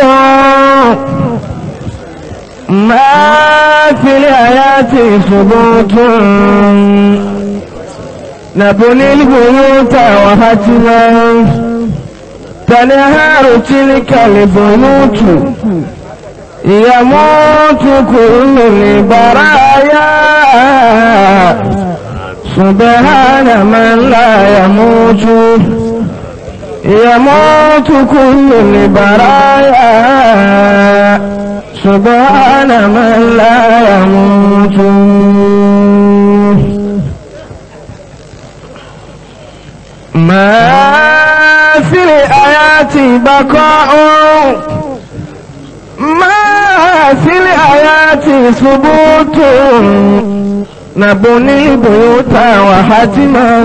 ما في الآيات ثبوت نبني البيوت وهتما تنهار تلك البيوت يموت كل البرايا سبحان من لا يموت يموت كل البرايا سبحان من لا يموت ما في الآيات بقاء ما في الآيات ثبوت نبني البيوت وحتما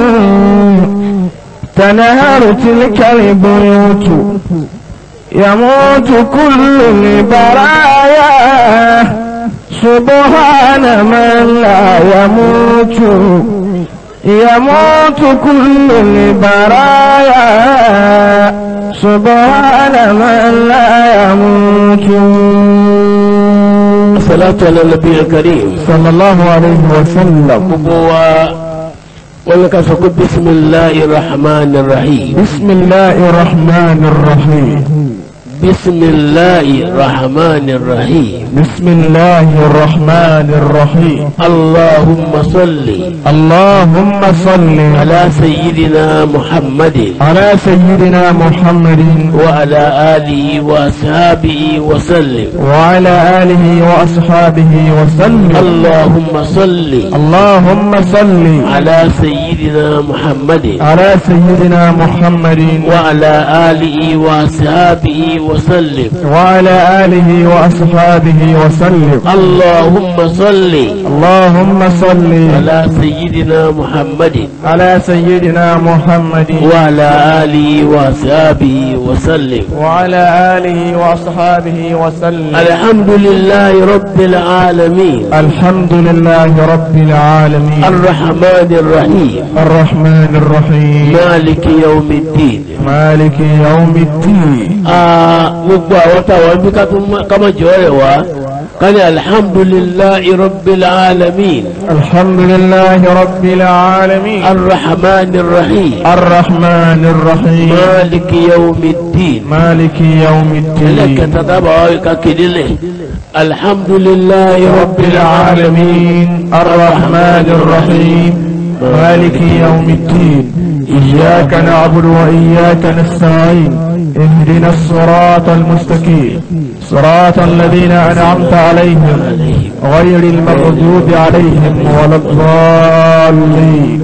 تنهار تلك البيوت يموت كل البرايا سبحان من لا يموت يموت كل البرايا سبحان من لا يموت الصلاة على النبي الكريم صلى الله عليه وسلم gbogbo wa wọ́n ní ká sọ pé bisimilahi rahman rahim بسم الله الرحمن الرحيم bisimilahi rahman rahim بسم الله الرحمن الرحيم allahumma salli اللهم صل ala sayyidina muhammadin على سيدنا محمد wa ala alihi wa ashabihi wa sallim وعلى آله وأصحابه وسلم allahumma salli اللهم صل ala sayyidina muhammadin على سيدنا محمد wa ala alihi wa ashabihi wa sallim وعلى آله وأصحابه وسلم اللهم صل اللهم صل على سيدنا محمد على سيدنا محمد وعلى آله وصحبه وسلم وعلى آله وأصحابه وسلم الحمد لله رب العالمين الحمد لله رب العالمين الرحمن الرحيم الرحمن الرحيم مالك يوم الدين مالك يوم الدين Ah, gbogbo àwọn táwọn bí ká tún má- ká má jọ rẹ̀ wá ká ní alhamdulillahi rabbil alamin الحمد لله رب العالمين الرحمن الرحيم الرحمن الرحيم مالك يوم الدين مالك يوم الدين ẹlẹ́kẹta dábàá ká kéde lẹ̀ alhamdulillahi رب العالمين الرحمن الرحيم مالك يوم الدين إياك نعبد وإياك نستعين اهدنا الصراط المستقيم صراط الذين أنعمت عليهم غير المغضوب عليهم ولا الضالين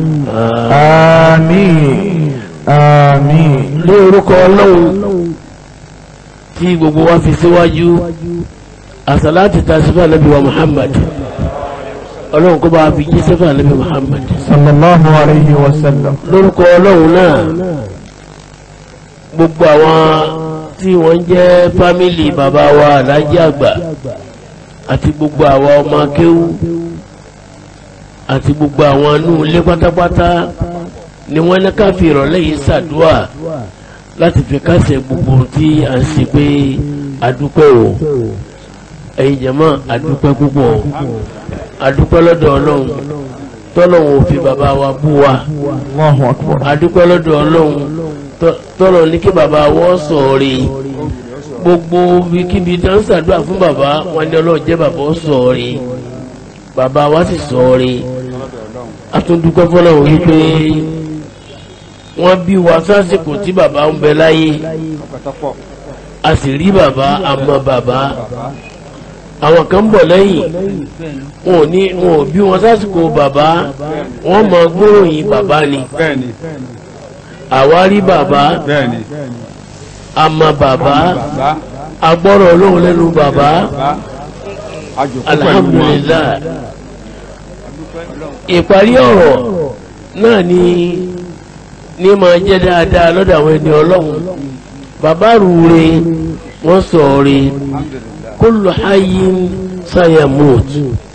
آمين آمين ní orúkọ ọlọ́run tí gbogbo wa fi síwájú àsàláàtì ta sífà nàbí wa muhammad ọlọ́run kó bá a fi jí sífà nàbí muhammad صلى الله عليه وسلم lórúkọ ọlọ́run náà gbogbo àwọn tí wọ́n jẹ́ fámìlì bàbá wa alájí àgbà àti gbogbo àwa ọmọ akéwú àti gbogbo àwọn inú ilé pátápátá ni wọ́n ní ká fi ìrọ̀lẹ́ yìí ṣàdúrà láti fi kásẹ̀ gbogbo ohun tí a ń ṣe pé adúpẹ́ o ẹ̀yin jẹ̀mọ́ adúpẹ́ púpọ̀ adúpẹ́ lọ́dọ̀ ọlọ́run tọ́lọ́run ò fi bàbá wa bú wa الله أكبر adúpẹ́ lọ́dọ̀ ọlọ́run tọ́- tọ́lọ̀ ní kí bàbá wọ́n sọ̀ọ́rẹ́ gbogbo ibikíbi tó ń ṣàdúrà fún bàbá wọn ní ọlọ́run jẹ́ bàbá ó sọ̀ọ́rẹ́ bàbá wa sì sọ̀ọ́rẹ́ atúndúpẹ́ fọlọ́run wípé wọ́n bí wa sásìkò tí bàbá ń bẹ láyé a sì rí bàbá àmọ́ bàbá àwọn kan ń bọ̀ lẹ́yìn wọn ò ní wọn ò bí wọn sásìkò bàbá wọn mọ gbóòyìn bàbá ni bẹ́ẹ̀ni àwárí bàbá bẹ́ẹ̀ni àmọ́ bàbá bàbá agbọ́rọ̀ olóhùn lẹ́nu bàbá bàbá àjòkó pẹ̀lú wọn alhamdulillah ìparí ọ̀rọ̀ náà ni ní máa jẹ́ dáadáa lọ́dọ̀ àwọn ẹni ọlọ́run bàbá rúure wọ́n sọ̀ọ́re kullu hayyin sayamut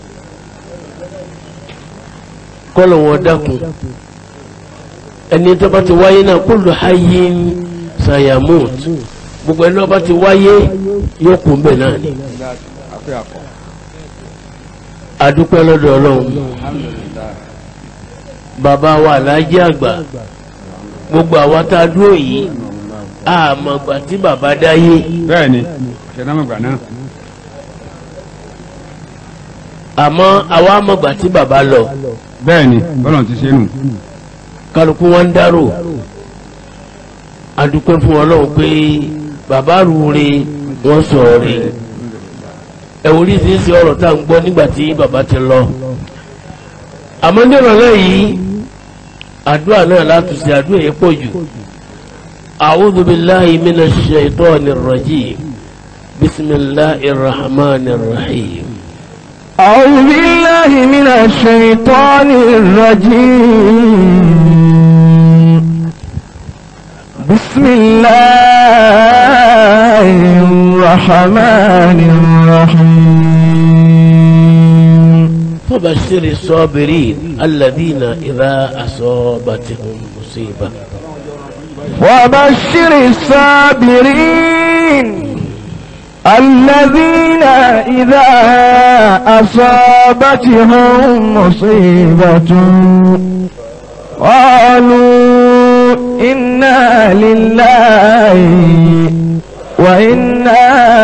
kọ́lọ̀ wọn dákun ẹni tó bá ti wáyé náà kullu hayyin sayamut gbogbo ẹni ọba ti wáyé yóò kú mbẹ náà ni àfẹ́ àkọ́ adúpẹ́ lọ́dọ̀ ọlọ́run alhamdulilayi bàbá wa aláàjì àgbà gbogbo àwa tá a dúró yìí àmọ̀gbà tí bàbá dáyé bẹ́ẹ̀ ni ṣẹ̀dámọ̀gbà náà àmọ́ àwa àmọ̀gbà tí bàbá lọ bẹ́ẹ̀ ni bọ́lọ̀ ti ṣe nù kálukú wọn ń dárò adúpẹ́ fún ọlọ́run pé bàbá rúure wọ́n sọ̀rọ̀ rẹ̀ ẹ̀ oríṣiríṣi ọ̀rọ̀ tá à ń gbọ́ nígbà tí bàbá ti lọ àmọ́ ní ìrọ̀lẹ́ yìí àdúrà náà láti ṣe àdúrà yẹn pọ̀ jù a'udhu billahi minash shaitanir rajim bismillahir rahmanir rahim. أعوذ بالله من الشيطان الرجيم بسم الله الرحمن الرحيم فبشر الصابرين الذين إذا أصابتهم مصيبة وبشر الصابرين الذين إذا أصابتهم مصيبة قالوا إنا لله وإنا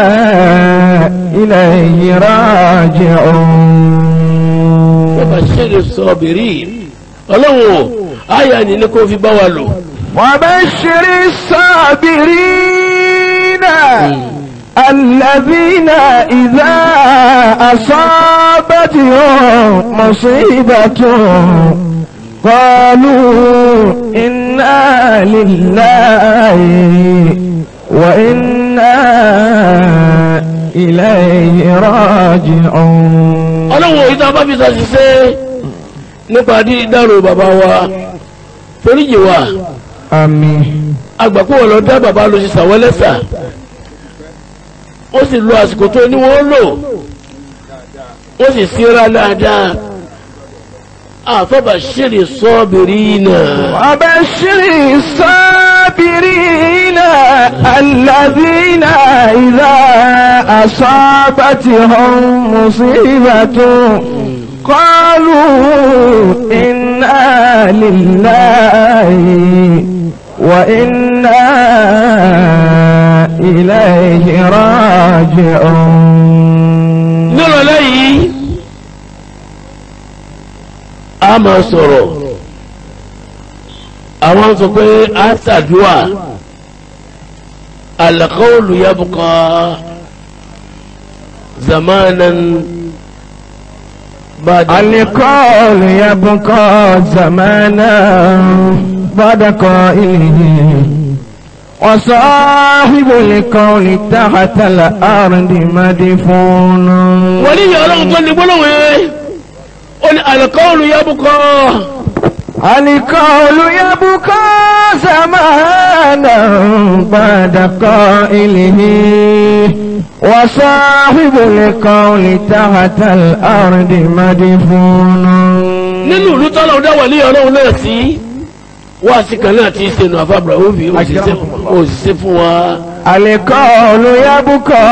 إليه راجعون فبشر الصابرين ọlọ́run àyà ni ní kó fi bá wa lò وبشر الصابرين الذين إذا أصابتهم مصيبة قالوا إنا لله وإنا إليه راجعون ọlọ́run òyìn tá a bá fi ṣàṣìṣe nípa dídárò bàbá wa foríjì wa آمين àgbàpọ̀ wọn lọ dá bàbá lọ sí sàwọ́lẹ́sà ó sì lo àsìkò tó ní wọ́n lò ó sì síra dáadáa àfọ́bàṣírí sọ́ọ̀bìrì náà. وبشر الصابرين الذين إذا أصابتهم مصيبة قالوا إنا لله وإنا إليه راجعون nírọ̀lẹ́ yìí a máa sọ̀rọ̀ àwọn sọ pé a ṣàdúà al-qawlu yabqa zamanan ba'da القول يبقى زمانا بعد قائله وصاحب القول تحت الأرض مدفون wọ́n ní ìyá ọlọ́run tó ní gbólóhùn yẹn ó ní al-qawlu yabqa القول يبقى زمانا بعد قائله وصاحب القول تحت الأرض مدفون nínú ìlú tọ́lọ̀ dá wà ní ọlọ́run náà sí wá sí kan náà tí í sẹ́nu àfàbùrà ó fi òṣìṣẹ́ fún wa. القول يبقى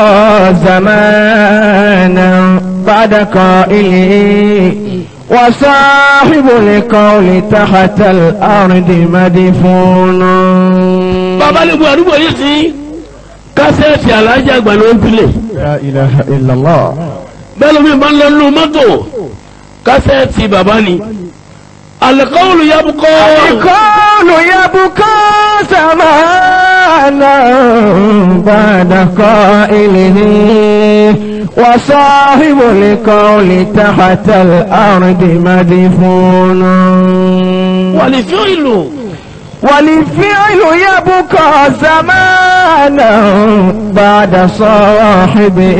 زمانا بعد قائله وصاحب القول تحت الأرض مدفون bàbá lè bu àdúgbò yìí sí kásẹ̀tì alájà àgbà ló ń pilẹ̀ لا إله إلا الله bẹ́ẹ̀ lómi máa ń lọ nínú mọ́tò kásẹ̀tì bàbá ni al-qawlu yabqa القول يبقى زمانا بعد قائله وصاحب القول تحت الأرض مدفون wal-fi'lu والفعل يبقى زمانا بعد صاحبه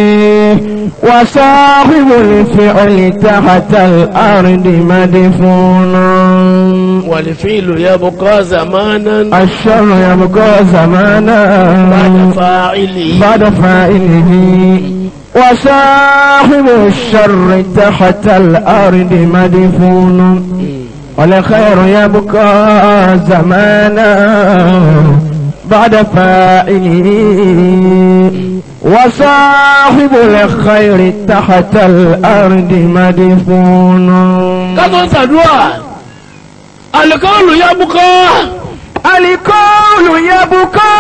وصاحب الفعل تحت الأرض مدفون wal-fi'lu yabqa zamanan الشر يبقى زمانا ba'da fa'ilihi بعد فاعله وصاحب الشر تحت الأرض مدفون والخير يبقى زمانا بعد فاعله وصاحب الخير تحت الأرض مدفون kátó sàdúrà alikọ́ọ̀lù yá bukọ́ الكون يبقى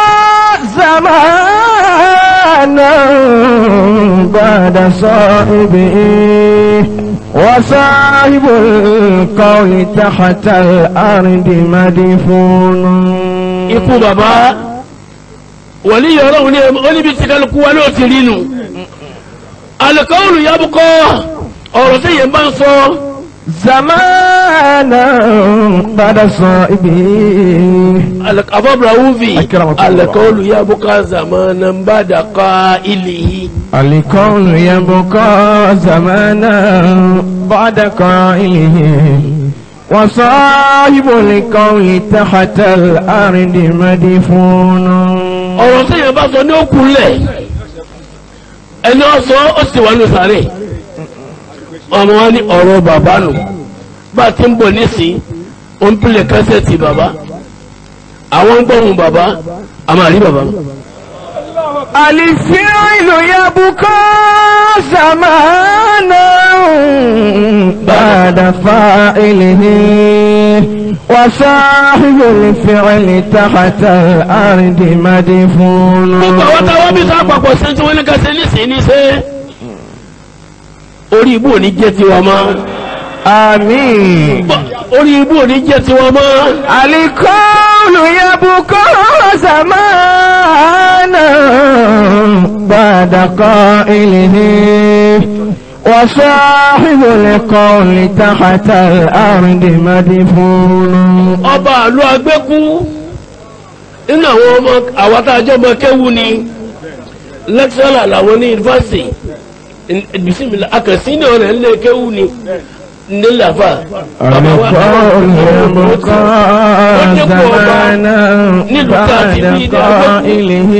زمانا بعد صاحبه وصاحب القول تحت الأرض مدفون ikú bàbá wòlí yọrọ òní oníbi tí kálukú wa ló ti rí nu alikọ́ọ̀lù yá bukọ́ ọ̀rọ̀ tí yẹn bá ń sọ زمانا بعد صاحبه afọ́bùrà wúvi Akramakumullah. alikọ́ọ̀lù yá bukọ́ zamana ń bá dàkọ́ ilé yìí. الكون يبقى زمانا بعد قائله وصاحب القول تحت الأرض مدفون ọ̀rọ̀ tí yẹn bá sọ ní òkúlẹ̀ ẹni ọ̀sọ́ ó sì wà ní sàárè ọmọ wa ní ọ̀rọ̀ bàbá nù bá a ti ń bọ̀ nísìn ó ń pilẹ̀ kẹ́sẹ̀tì bàbá àwọn ń gbọ́hùn bàbá a máa rí bàbá. الفعل يبقى زمانا بعد فاعله وصاحب الفعل تحت الأرض مدفون gbogbo àwọn táwọn bí sáà papọ̀ sí tí wọ́n ní kẹsẹ̀ nísìn ní sẹ́ orí ibú ò ní jẹ́ tiwa mọ́ آمين orí ibú ò ní jẹ́ tiwa mọ́ الكون يبقى زمانا بعد قائله وصاحب القول تحت الأرض مدفون ọba àlọ́ agbẹ́kú nínú àwọn ọmọ àwọn tá a jọ ọmọ kẹ́wù ni lẹ́kṣọ́là làwọn ní yunifásitì bisimilá akẹ́sí ní ọ̀rẹ́ ńlẹ̀ kẹ́wù ni nílẹ̀ àfà. الكون يبقى زمانا بعد قائله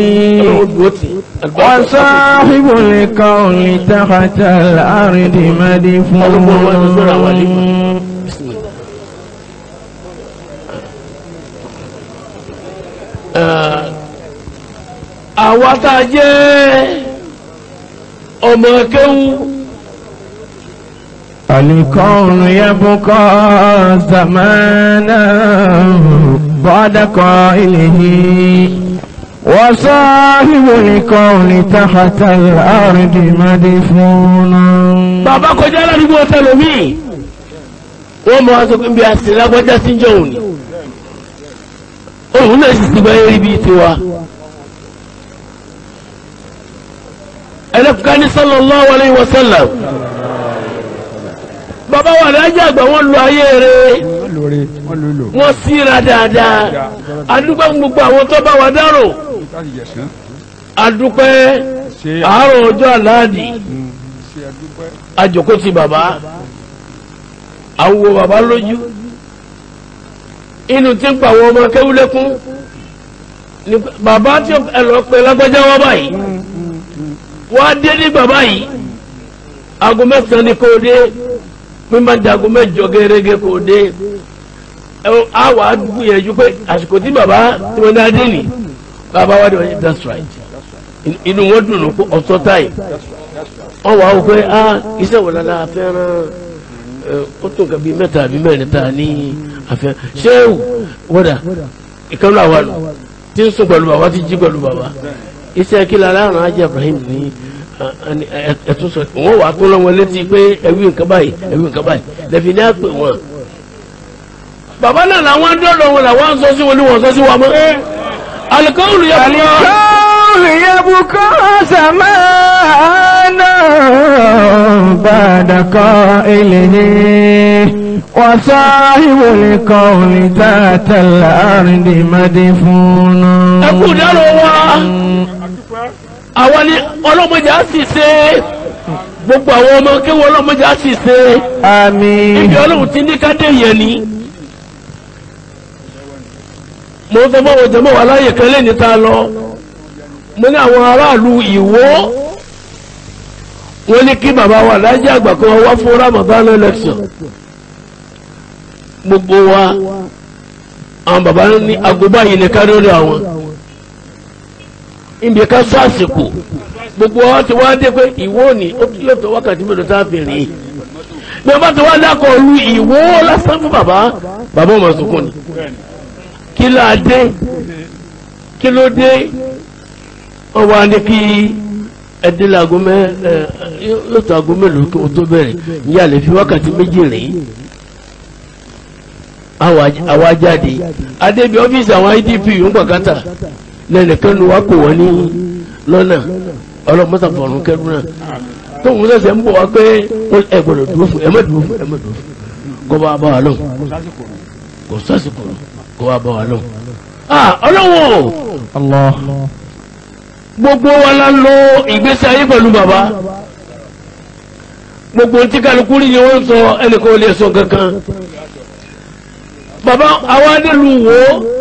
وصاحب القول تحت الأرض مدفون àwa tá a jẹ́ ọmọ kẹ́wù. الكون يبقى زمانا بعد قائله وصاحب الكون تحت الأرض مدفون bàbá kọjá ládùúgbò tẹlomi wọn mọ aṣọ pé bí a sì lágbájá sí jọ òní òun náà sì ti gbáyé rí bíi tiwa. ẹlẹ́kùnká ní sallallahu alayhi wa sallam bàbá wa lájà àgbà wọn lu ayé rẹ̀ wọ́n lóore wọ́n lò lò wọ́n síra dáadáa adúpẹ́ fún gbogbo àwọn tó bá wa dárò láti yẹ̀sán adúpẹ́ ṣe àárọ̀ ọjọ́ àláàdì ṣe àdúpẹ́ àjòkó ti bàbá àwọ bàbá lójú inú tí ń pa àwọn ọmọ kéwúlékún ní bàbá tí ẹ lọ pé lágbájá wọn báyìí wọ́n á dé ní bàbá yìí aago mẹ́sàn-án ni kò dé mímọ́ di aago mẹ́jọ gẹ́gẹ́ kò dé ẹ á wà á gbìyànjú pé àsìkò tí bàbá tí wọ́n dá dé nì bàbá wa dé wọ́n yẹ that's right In- inú wọn dùn ún ọ̀tọ̀ táyì wọ́n wà ó pé ah iṣẹ́ wo la fẹ́ràn ẹ, ó tó nǹkan bíi mẹ́ta àbí mẹ́rin tá a ní àfẹ́ ṣéwù wọ́dà ìkànnì àwa nù tí ń sùn pẹ̀lú bàbá tí jí pẹ̀lú bàbá iṣẹ́ kí la láàrin ajá Ibrahim ní ẹ̀tún sọ wọ́n wà á tó lọ́wọ́ létí pé ẹ̀wí nǹkan báyìí ẹ̀wí nǹkan báyìí lẹ́fi ní àpè wọn. bàbá náà làwọn dọ́dọ̀ wọn làwọn ń sọ sí wọn ní wọn sọ sí wọn mọ́ alikawulu yẹ kúrò الكون يبقى زمانا بعد قائله وصاحب القول تحت الأرض مدفون ẹkú dárò wa àwọn ni ọlọ́mọdé á sì ṣe gbogbo àwọn ọmọ kéwọ́ ọlọ́mọdé á sì ṣe آمين ibi ọlọ́run ti ní kádé yẹn ni mo sọ fún àwọn jẹmọ́ wa láyè kan lẹ́ni tá a lọ mo ní àwọn aráàlú ìwó wọ́n ní kí bàbá wa lájẹ àgbà kan wá fún Ramadan election gbogbo wa àwọn bàbá ní agoba yìí ní kárí ọ̀dọ̀ àwọn ibi ká sọ àsìkò gbogbo wa ti wá dé pé ìwọ ni ó yóò tó wákàtí mélòó tá a fi rìn bí wọ́n bá ti wá dákọ̀ lu ìwọ lásán fún bàbá bàbá ọmọ sunkún ni kí ló dé kí ló dé wọ́n wá ní kí ẹdínlẹ̀ aago mẹ́ ẹ yóò tó aago mélòó kí wọ́n tó bẹ̀rẹ̀ ìyá lè fi wákàtí méjì rìn àwa jáde adébí ọ́fíìsì àwọn idp ń gbàgátà lẹ́nìkan ló wá kó wọ́n ní lọ́nà ọlọ́mọ́sà fọ̀rùn kẹrù náà tóun sẹ̀sẹ̀ ń bọ̀ wá pé ẹ gbọ́dọ̀ dúró fún ẹ má dúró fún ẹ má dúró fún kó bá bá wa lọ kò sásìkò kó bá bá wa lọ. ọlọ́wọ́ Allah. gbogbo wa la lo ìgbésí ayé pẹ̀lú bàbá gbogbo tí kálukú rí ni wọ́n sọ ẹnìkan ò lè sọ kankan bàbá àwọn adélu wo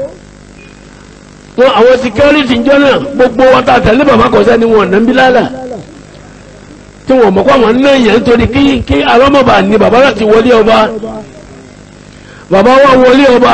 wọn àwọn security jọ náà gbogbo wa ta tẹ̀lé bàbá kọ̀ọ̀sẹ́ ni wọn nàbí lálà tí wọn mọ̀ kó àwọn náà yẹn nítorí kí kí alọ́mọba ní bàbá láti wọlé ọba bàbá wa wọlé ọba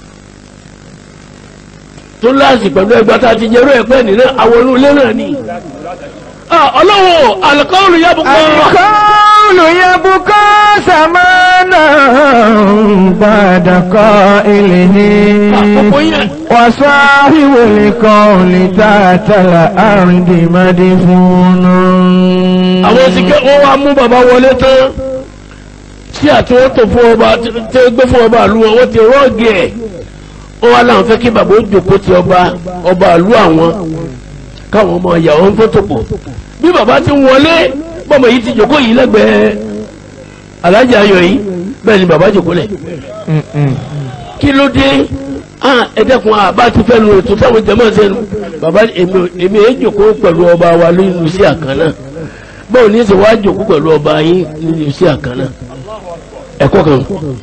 tó láàsì pẹ̀lú ẹgbẹ́ tá a ti jẹ́rú ẹ̀pẹ́ nínú àwọn olú ilé náà ni. ọlọ́wọ́ alikọ́ọ̀lù yabukọ́. الكون يبقى زمانا بعد قائله àkókò yẹn. وصاحب القول تحت الأرض مدفون àwọn sìkẹ́ wọ́n wá mú bàbá wọlé tán tí àti wọ́n tó fún ọba tí ó gbé fún ọba àlú wọn wọ́n ti rọ́ọ̀gì ẹ̀ wọ́n wá láwọn fẹ́ kí bàbá ó jòkó ti ọba ọba àlú àwọn káwọn ọmọ ìyàwó ń fọ́tò pọ̀ bí bàbá ti ń wọlé bọ́mọ yìí ti jòkó yìí lẹ́gbẹ̀ẹ́ alájà ayọ̀ yìí bẹ́ẹ̀ ni bàbá jòkó lẹ̀ kí ló dé ah ẹ̀dẹ́kun àbá ti fẹ́ nu ètò táwọn jẹ́mọ̀ sẹ́nu bàbá èmi èmi èé jòkó pẹ̀lú ọba wa nínú sí àkànnà báwo ní í ṣe wá jòkó pẹ̀lú ọba yín nínú sí àkànnà ẹ̀kọ́ kan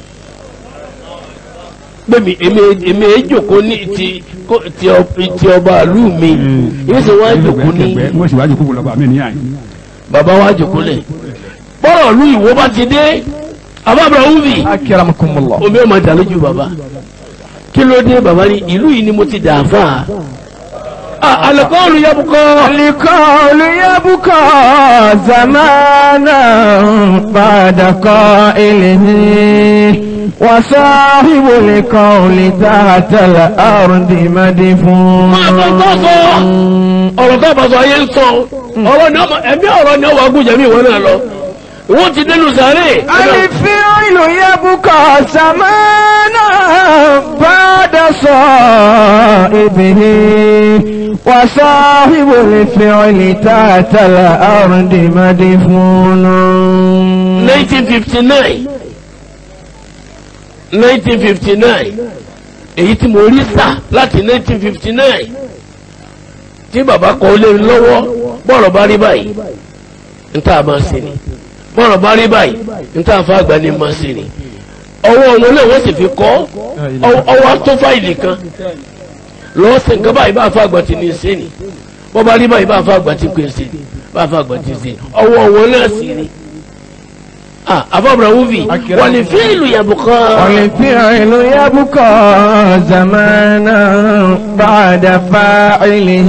gbẹ̀mí èmi èmi èé jòkó ní ti kó- ti ọ- ti ọba ìlú mi èmi ṣe wá jòkó ní wọ́n sì wá jòkó lọ́ba mi níyà yìí. bàbá wa jòkó lẹ̀ bọ́rọ̀ ìlú ìwọ bá ti dé àbábọ̀ wúbi أكرمكم الله omi ọmọ ìdálójú bàbá kí ló dé bàbá ní ìlú yìí ni mo ti dà fà á alẹ́kọ́ọ̀lù yabukọ́ القول يبقى زمانا بعد قائله وصاحب القول تحت الأرض مدفون máa bọ̀ tó sọ ọ̀rọ̀ tó bá sọ ayé ń sọ ọ̀rọ̀ ni ọmọ ẹ̀mí ọ̀rọ̀ ni ọwọ́ agúnjẹ mi ìwọ náà lọ ìwọ́n ti dénú sáré الفعل يبقى زمانا بعد صائبه وصاحب الفعل تحت الأرض مدفون 1959 1959 èyí tí mo rí sà láti 1959 tí bàbá kọ lé mi lọ́wọ́ bọ́ọ̀rọ̀ bá rí báyìí n tá a máa ṣe ni bọ́ọ̀rọ̀ bá rí báyìí n tá a fa àgbà ni máa ṣe ni ọwọ́ wọn náà wọ́n sì fi kọ́ ọwọ́- ọwọ́ tó fáìlì kan lọ́wọ́ sí nǹkan báyìí bá a fa àgbà ti ní ṣe ni wọ́n bá rí báyìí bá a fa àgbà ti pè ṣe ni bá a fa àgbà ti ṣe ni ọwọ́ wọn náà sì ni ah afọ́bùrọ̀ wúvi wọ́n lè fi ìlú yàbùkọ́. والفعل يبقى زمانا بعد فاعله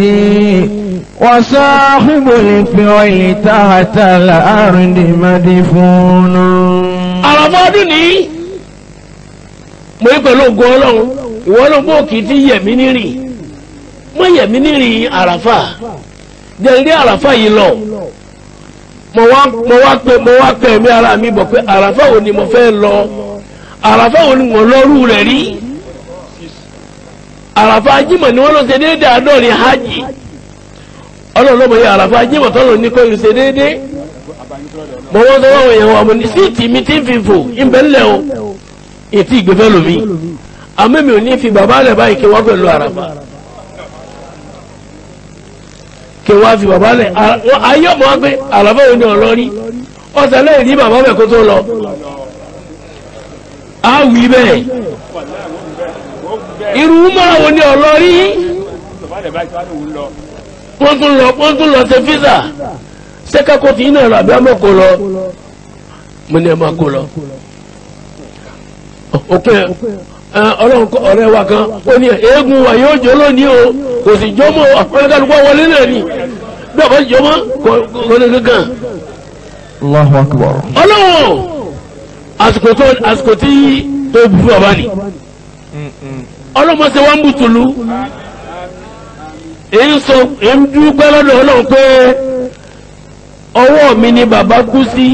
وصاحب الفعل تحت الأرض مدفون àràfà ọdún ní mo ń pẹ̀lú ògùn ọlọ́run ìwọ ló bó kì í ti yẹ̀mí nírì mo yẹ̀mí nírì àràfà jẹ́ ilé àràfà yìí lọ mo wá mo wá pé mo wá pé ẹ̀mí ara mi bọ̀ pé àràfà wo ni mo fẹ́ lọ àràfà wo ni mo lọ́rù rẹ̀ rí àràfà ajímọ̀ ni wọ́n lọ ṣe déédéé àádọ́rin hajj ọlọ́run ló mọ̀ yẹ àràfà ajímọ̀ tọ́lọ̀ ní kò ṣe déédéé mo wọ́n sọ wọ́n yẹn wọ́n mo ní síìtì mi ti ń fi fò ìbẹ̀ ńlẹ̀ o ètí ìgbẹ́fẹ́ lomi àmọ́ mi ò ní fi bàbá rẹ̀ báyìí kí wọ́n pẹ̀lú àràfà kí wọ́n fi bàbá rẹ̀ ayé ọmọ wọn pé àràfà òun ni ọlọ́rí ọ̀sẹ̀ lẹ́yìn ní bàbá bẹ̀ kó tó lọ á wí bẹ́ẹ̀ irú mọ́ra wo ni ọlọ́rí wọ́n tún lọ wọ́n tún lọ ṣe físà sẹ́kẹ́kọ̀ọ́ tí iná rà bí a máa kó lọ mo ní ẹ máa kó lọ òpin ẹ, ọlọ́run kọ́ ọ̀rẹ́ wa kan ó ní eégún wa yóò jó lónìí o kò sì jó mọ́ ọ̀pọ̀lọpọ̀ wọlé náà ni bí ọ̀pọ̀ sì jó mọ́ kò kò ní kankan Allahu akbar. ọlọ́run àsìkò tó àsìkò tí tó bí fún ọba ni ọlọ́mọ ṣe wá ń bùtùlù èyí ń sọ èyí ń dúpẹ́ lọ́dọ̀ ọlọ́run pé ọwọ́ mi ni bàbá kú sí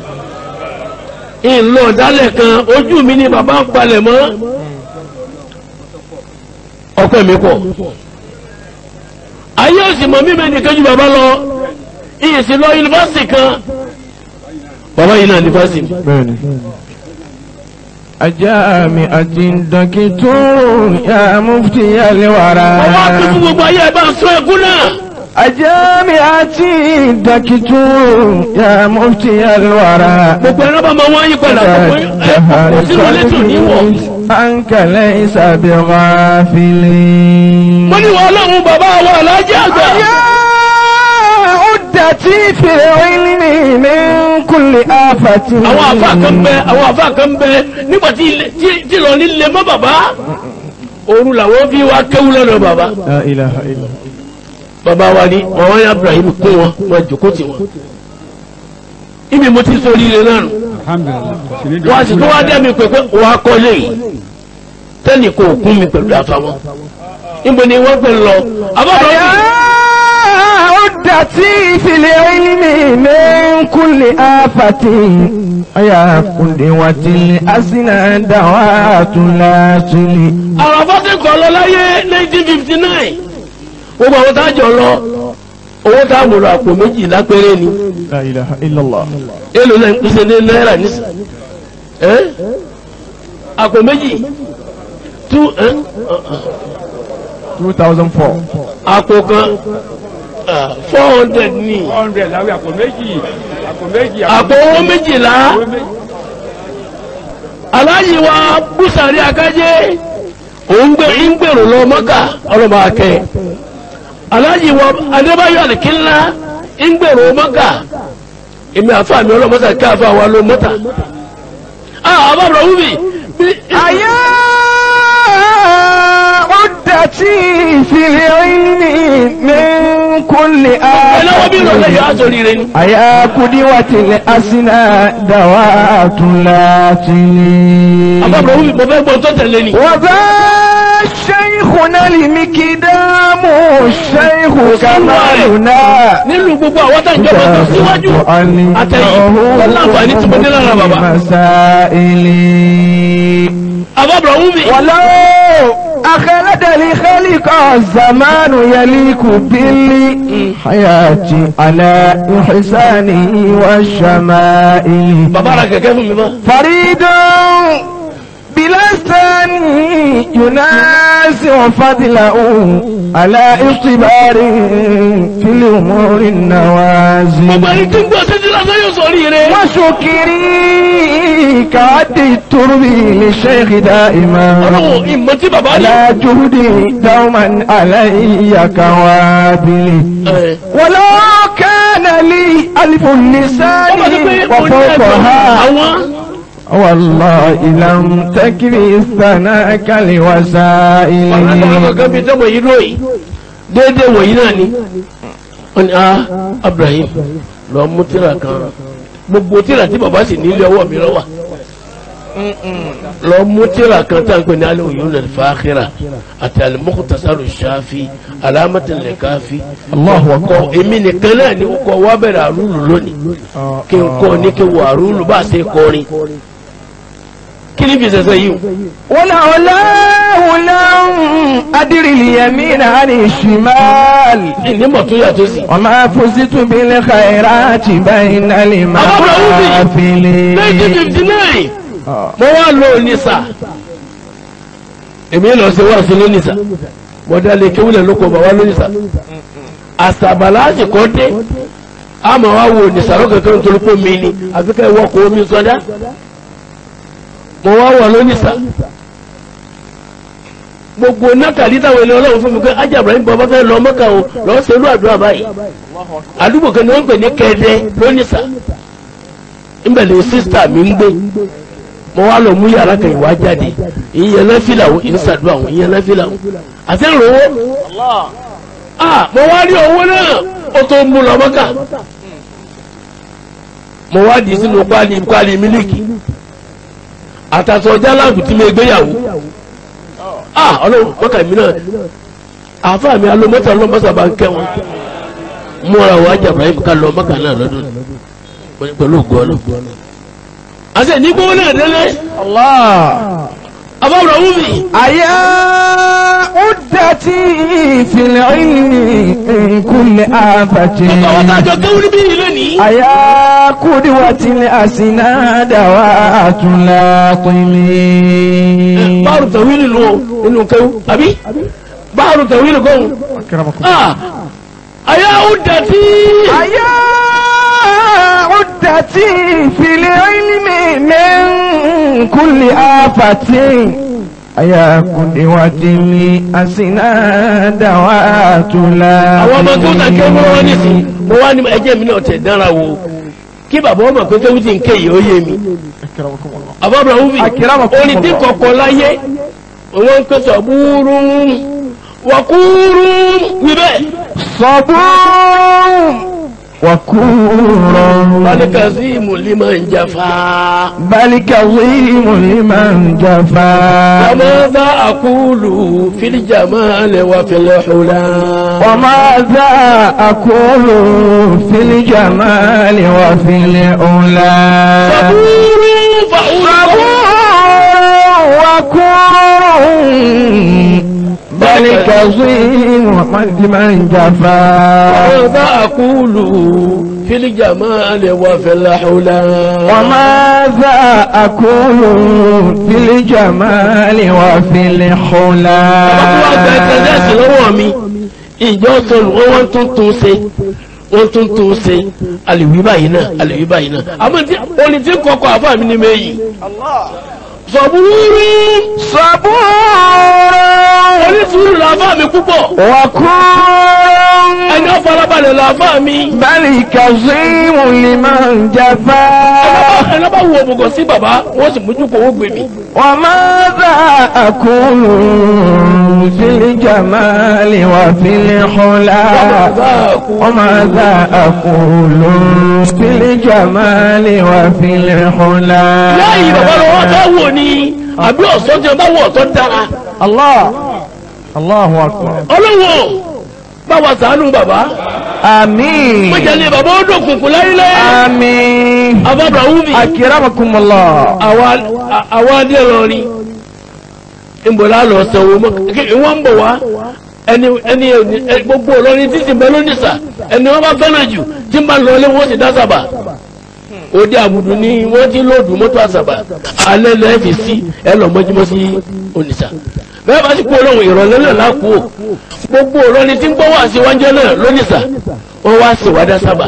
ìlọ ọ̀dálẹ̀ kan ojú mi ni bàbá ń palẹ̀ mọ́ ọpẹ́ mi pọ̀ ayé òsì mọ̀ mímẹ́ nìkan ju bàbá lọ ìyèsí lọ yunifásitì kan bàbá yìí náà yunifásitì bẹ́ẹ̀ni. ajami àti dọ́kítọ́rù ya mufti yalewara. ọwọ́ tó fún gbogbo ayé ẹ̀ bá ń sọ ẹkún náà ajami àti dọ́kítọ́rù ya mufti yalewara. gbogbo ẹ̀rọ bá máa wọ́n yí padà gbogbo ẹ̀ kò sínú létí òní wọ̀. ankẹlẹ isabi ghafili. mo ní wọn ọlọ́run bàbá wa alájẹ́ àgbà. Udati fi ilmi min kulli afati. àwọn àfa kan bẹ àwọn àfa kan bẹ nígbà tí ilé- tí- tí lọ nílé mọ́ bàbá òru làwọn fi wá kéwú lọ́dọ̀ bàbá. La ilaha illa. bàbá wa ní ọwọ́ yẹn Ibrahim kún wọn wọn jòkó tì wọn. ibi mo ti sọ oríire náà nù. alhamdulilayi wọ́n a sì tó wá dẹ́ mi pé pé wọ́n á kọ́lé yìí tẹ́nì kò kún mi pẹ̀lú àfàwọn. níbo ni wọ́n fẹ́ lọ. àbábọ̀ Udati fi ilmi min kulli afati. Aya kundi watili asina dawatu lasili. àwọn afọ́sẹ̀ kọ́ lọ láyé 1959 gbogbo àwọn tá a jọ lọ owó tá a mú lọ àpò méjìlá péré ni La ilaha illallah. èlò náà ń pèsè ní náírà nísà ẹ́ àpò méjì tú ẹ́ 2004. àpò kan four hundred ní hundred láwé àpò méjì àpò méjì àpò owó méjìlá aláyí wa búsàrí akájé òun gbé ń gbèrò lọ mọ́kà ọlọ́mọ akẹ́ aláyí wa adébáyọ̀ àlìkínlá ń gbèrò mọ́kà èmi àfa mi ọlọ́mọ́sà kí àfa wa ló mọ́tà ah àbábọ̀ wúmi bí Aya udati fi ilmi min kulli ẹlẹ́wọ̀n bí ìrọ̀lẹ́ afati. yóò aṣọ rire ni. Aya kudiwati asina dawatu lasili. àbábọ̀ wúmi mo fẹ́ gbọ́ tó tẹ̀lé ni. وذا شيخنا المكدام الشيخ كمالنا nínú gbogbo àwọn tá ìjọba tó síwájú àtẹ̀yìn pẹ̀lú àǹfààní tí mo dé lára bàbá. مسائل àbábọ̀ wúmi. ولو أخلد لخلق الزمان يليق بالحياة على إحسانه والشمائل bàbá ra kẹ̀kẹ́ fún mi bá. فريد بلسان ينازع فضله على اختبار في الأمور gbogbo النوازل ẹni tí ń gbọ́ títí lásán yóò sọ ríire. وشكري كعد الترب للشيخ دائما ọlọ́run ìmọ̀ tí bàbá ní. على جهدي دوما علي كوابل ẹ, ولو كان لي ألف اللسان wọ́n bá ti pé mo ní ẹgbẹ̀rún وفوقها àwọn. والله لم تكفي استناك ọ̀rẹ́ tó wà لوسائل kankan bíi tẹ́wọ̀ yìí lóyìí déédéé wọ̀nyí náà ni. wọ́n ní ah Ibrahim lọ mú tíra kan gbogbo tíra tí bàbá sì nílé ọwọ́ mi lọ́wọ́ lọ mú tíra kan tá à ń pè ní alẹ́ òyìnbó náà fàákìrà àti alimọ́kùtàsáró ṣáfi alámọ̀tẹ̀lẹ̀ káfi. الله kọ أكبر èmi nìkan náà ni kọ wá bẹ̀rẹ̀ àrùlù lónìí kí n kọ́ ní kí n wọ àrùlù bá a ṣe kọrin kí ni fi ṣẹ̀ṣẹ̀ yìí o. ولولاه لم أدر اليمين عن الشمال nímọ̀ tó yàtọ̀ sí. وما فزت بالخيرات بين المحافل 1959 mo wá lọ Onitsha èmi lọ sí wá sí lónìṣà mo dálé kéwìlẹ̀ lóko bàbá lónìṣà àṣàbàlá àsìkò dé àmọ́ wá wo Onitsha lọ́kẹ̀kẹ́ nítorí pé mi ni àfi ká ìwọ́ kó omi sọdá mo wá wọ̀ lónìṣà gbogbo nákàlí táwọn ènìyàn ọlọ́run fún mi pé ajá Ibrahim bàbá fẹ́ lọ mọ́kà o lọ́ọ́ ṣerú àdúrà báyìí àdúgbò kan ní wọ́n ń pè ní kẹ́ẹ́dẹ́ lónìṣà ńbẹ̀lẹ̀ sísítà mi ń gbé mo wá lọ mú yàrá kan ìwà jáde ìyẹn náà fìlà wọn ìyẹn sàdúrà wọn ìyẹn náà fìlà wọn àti ìrànwọ́ ah mo wá rí owó náà ó tó mú lọ mọ́kà mo wá di sínú kwali kwali mílíkì àtàtọ̀ jálàbù tí mo gbéyàwó ah ọlọ́run mọ́kà mi náà àáfàá mi alómọ́tà ọlọ́mọ́sà bá ń kẹ́ wọn múra wá jàmbá yìí ká lọ mọ́kà náà lọ́dún pẹ̀lú ògùn ọlọ́run àti ìnígbówó náà délé àbáwọ̀ wúmi أيا عدتي في العلم من كل آفة àwọn tájọ kéwú níbí ilé ní أيا قدوة الأسناد وأتلاقمي báàrù tẹ̀wílì nù nínú kéwú àbí báàrù tẹ̀wílì kọ́hún ah àyà ó dàtí أيا عدتي في العلم من كل آفة أيا قدوة الأسناد وأتلاقمي àwọn ọmọ tó ta kéwú wọn ní sí mo wá ní ẹjẹ́ mi náà tẹ̀ dára wo kí bàbá ọmọ pé kéwú ti ń ké yìí ó yé mi àbábọ̀ wúmi Akramakumullah. orin tí kọ̀kọ́ láyé wọ́n ń pèsè búrú wàkúrú wíbẹ̀ صبور وكور balika sí mùlímọ̀ ń jàfà. بل كظيم لمن جفا وماذا أقول في الجمال وفي الحلا وماذا أقول في الجمال وفي الأولى صبور فأول وكور بل كظيم لمن جفا وماذا أقول في الجمال وفي الحلا وماذا أقول في الجمال وفي الحلا Ọkùnrin àgbà ẹ̀tẹ̀lẹ́sì lọ́wọ́ mi, ìjọ sọ̀rọ̀ wọ́n wọ́n tún tún ṣe, wọ́n tún tún ṣe, àlèwí báyìí náà, àlèwí báyìí náà. Àmọ́ tí oní tí kọ̀kọ́ àfáà mi ní méjì. Sọ̀búrú صبور onísùúrù làfáà mi púpọ̀. وكون Ẹni ọ̀fọ̀lábalẹ̀ làfáà mi. بل كظيم لمن جفا ẹnlá bá wo òmùgọ̀ sí bàbá wọ́n sì mójú kó owó gbé mi. وماذا أقول في الجمال وفي الحلا وماذا أقول في الجمال وفي الحلا lẹ́yìn bàbá lọ wọ́n fẹ́ wò ni àbí ọ̀sán tí wọ́n bá wọ̀ ọ̀tọ́ dára. الله الله أكبر ọlọ́wọ́ báwa ṣàánú bàbá. آمين mọ̀jẹ̀lẹ̀ bàbá ó dòkùnkùn láyílẹ̀. آمين àbábà wúmi. أكرمكم الله àwa adé lọrin. ìbòlá lọ sanwó mọ́ kí wọ́n ń bọ̀ wá. ẹni ẹni ẹni- gbogbo olórin títí bẹ lónìsà ẹni wọn bá fẹ́ràn jù tí ń bá lọ ilé wọn sì dá sábà òde àbùdù ni wọ́n ti lóòdù mọ́tò àsàbà alẹ́ lẹ́ẹ̀ fi sí ẹ lọ mọ́júmọ́ sí onísà bẹ́ẹ̀ bá sì kú olóhùn ìrọ̀lẹ́ náà lákú o gbogbo olórin tí ń gbọ́ wá sí wájú náà lónìsà wọ́n wá sí wádà sábà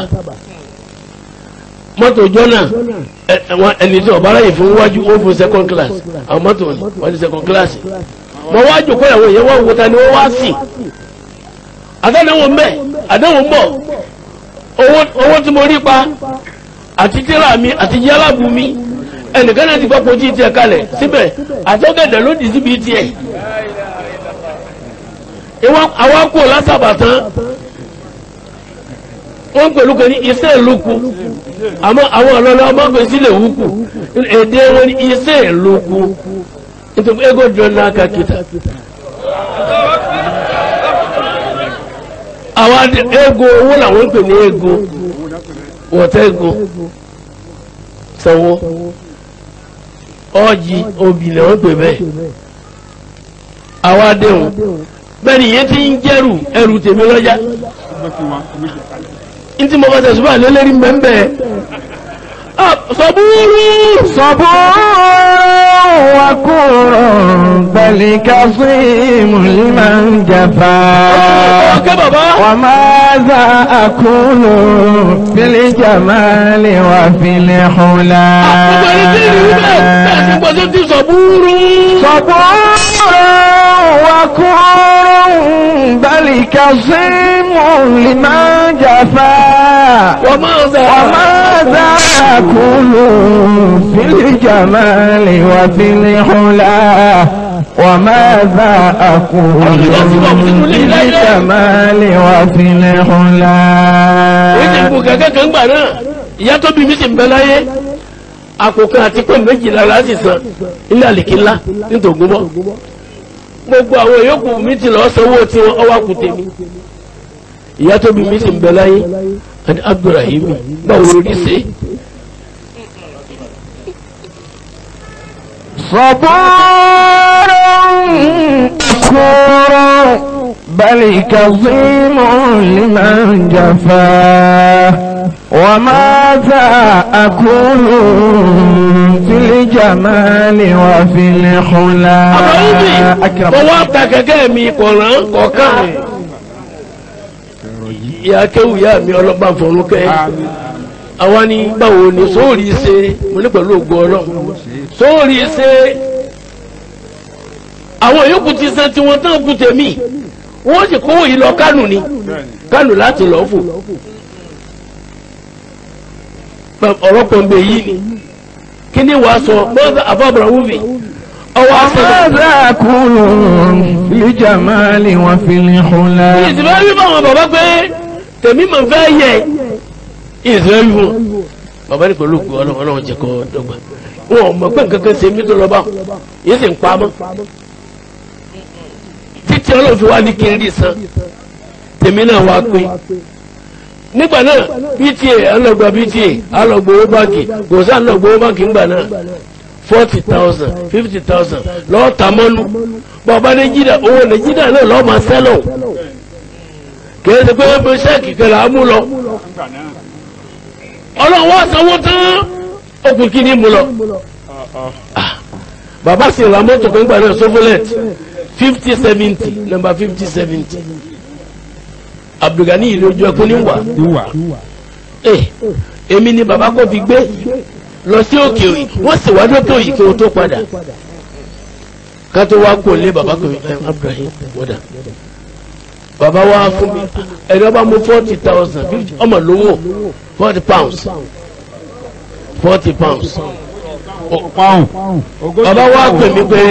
mọ́tò jọ́nà ẹ- ẹ- wọn- ẹni tí ọ̀bára yìí fún wájú ó fún second class àwọn mọ́tò ni wọ́n ní second class mọ wá jòkó ìyàwó yẹn wọ́n wo ta ni wọ́n wá sí àtàdéhùn mbẹ àdéhùn mbọ owó owó tí mo rí pa àti tíra mi àti yálàbù mi ẹnìkan náà ti gbọ́ pọ̀ tí tiẹ̀ kalẹ̀ síbẹ̀ àtọ́gẹ̀dẹ̀ ló dì síbi tiẹ̀ ìwọ́n àwọn kú lásàbà tán wọ́n pẹ̀lú kan ní iṣẹ́ ìlúkù àmọ́ àwọn ọlọ́lọ́ ọmọ pẹ̀ sílẹ̀ wúkù èdè wọn ní iṣẹ́ ìlúkù nítorí ego jọ náà kàkítà àwọn adé- ego owó làwọn ń pè ní ego wọ̀tẹ́ ego sanwó ọjì obì ni wọ́n pè bẹ́ẹ̀ àwọn adéhùn bẹ́ẹ̀ ni ìyẹn ti ń jẹ́rù ẹrù tèmi lọ́jà ntí mo bá tẹ̀ ṣùgbọ́n àlélẹ́rí mbẹ́mbẹ́ sọ́búrú صبور وكور بل كظيم لمن جفا ọkẹ́ bàbá وماذا أقول في الجمال وفي الحلا gbogbo ẹni tí ìlú bẹ́ẹ̀ bẹ́ẹ̀ ti gbọ́ tó ti sọ́búrú صبور وكور بل كظيم لمن جفا wọ́n máa ń sẹ́ وماذا أكون في الجمال وفي الحلا وماذا أكون في الجمال وفي èyí ti الحلا kú kẹ̀kẹ́ kan gbà náà ìyá tó bí mi sì ń bẹ láyé àkókò àti pé méjìlá láti san ilé àlìkíńlá nítògún bọ́ gbogbo àwọn yòókù mi ti lọ sanwó tí wọn ọwọ́ kù tèmi ìyá tó bí mi sì ń bẹ láyé àti Abdulrahim báwo ló rí ṣe صبور شكور بل كظيم لمن جفاه وماذا أكون في الجمال وفي الحلا Abdulrahim mo wá ta kẹ̀kẹ́ mi kọ̀ọ̀ràn kọ̀ọ̀kan ìyá kéwù ìyá mi ọlọ́ba fọ̀rúnkẹ́ àwa ni báwo ni sóòrì ṣe mo ní pẹ̀lú ògo ọlọ́run sóòrì ṣe àwọn yòókù ti san tiwọn tán kù tèmi wọ́n sì kówó yìí lọ kánù ni kánù láti lọ fò ọ̀rọ̀ pọ̀nbẹ yìí ni kí ni wàá sọ bọ́ọ̀dà àbábọ̀rọ̀ wúvi ọwọ́ àṣẹlẹ̀. وماذا أكون في الجمال وفي الحلا ìsìnbẹ́ wí fún àwọn bàbá pé tèmi mọ̀ fẹ́ yẹ ìsìnbẹ́ wí fún bàbá ní pẹ̀lú ògùn ọlọ́run ọlọ́run jẹ́ kọ́ dọ́gba wọn ò mọ̀ pé nǹkan kan ṣe mí tó lọ bá yìí sì ń pa mọ́ títí ọlọ́run fi wá ní kí n rí san tèmi náà wá pé nígbà náà pta alọ́gba pta alọ́gba owó báńkì kò sáà lọ́gba owó báńkì ńgbà náà forty thousand fifty thousand lọ́ọ́ ta mọ́nú bàbá nàìjíríà owó nàìjíríà náà lọ́ọ́ máa sẹ́lọ̀ kìí ṣe pé pé sẹ́ẹ̀kì kẹlẹ̀ á mú lọ ọlọ́run wá sanwó tán okùn kí ni mú lọ. Ah, bàbá sì ra mọ́tò kan gbà náà sofolet fifty seventy number fifty seventy abdulgani ìlú ojú ẹkún ní wà ìwà ẹ èmi ni bàbá kò fi gbé lọ sí òkè òyì wọ́n sì wá dókè òyì kí o tó padà ká tó wá kó lé bàbá kò ẹ abdulrahim wọ́dà bàbá wa fún mi ẹni ọba mú forty thousand fifty ọmọ lówó forty pounds forty pounds pọ́ùn. bàbá wa pè mí pé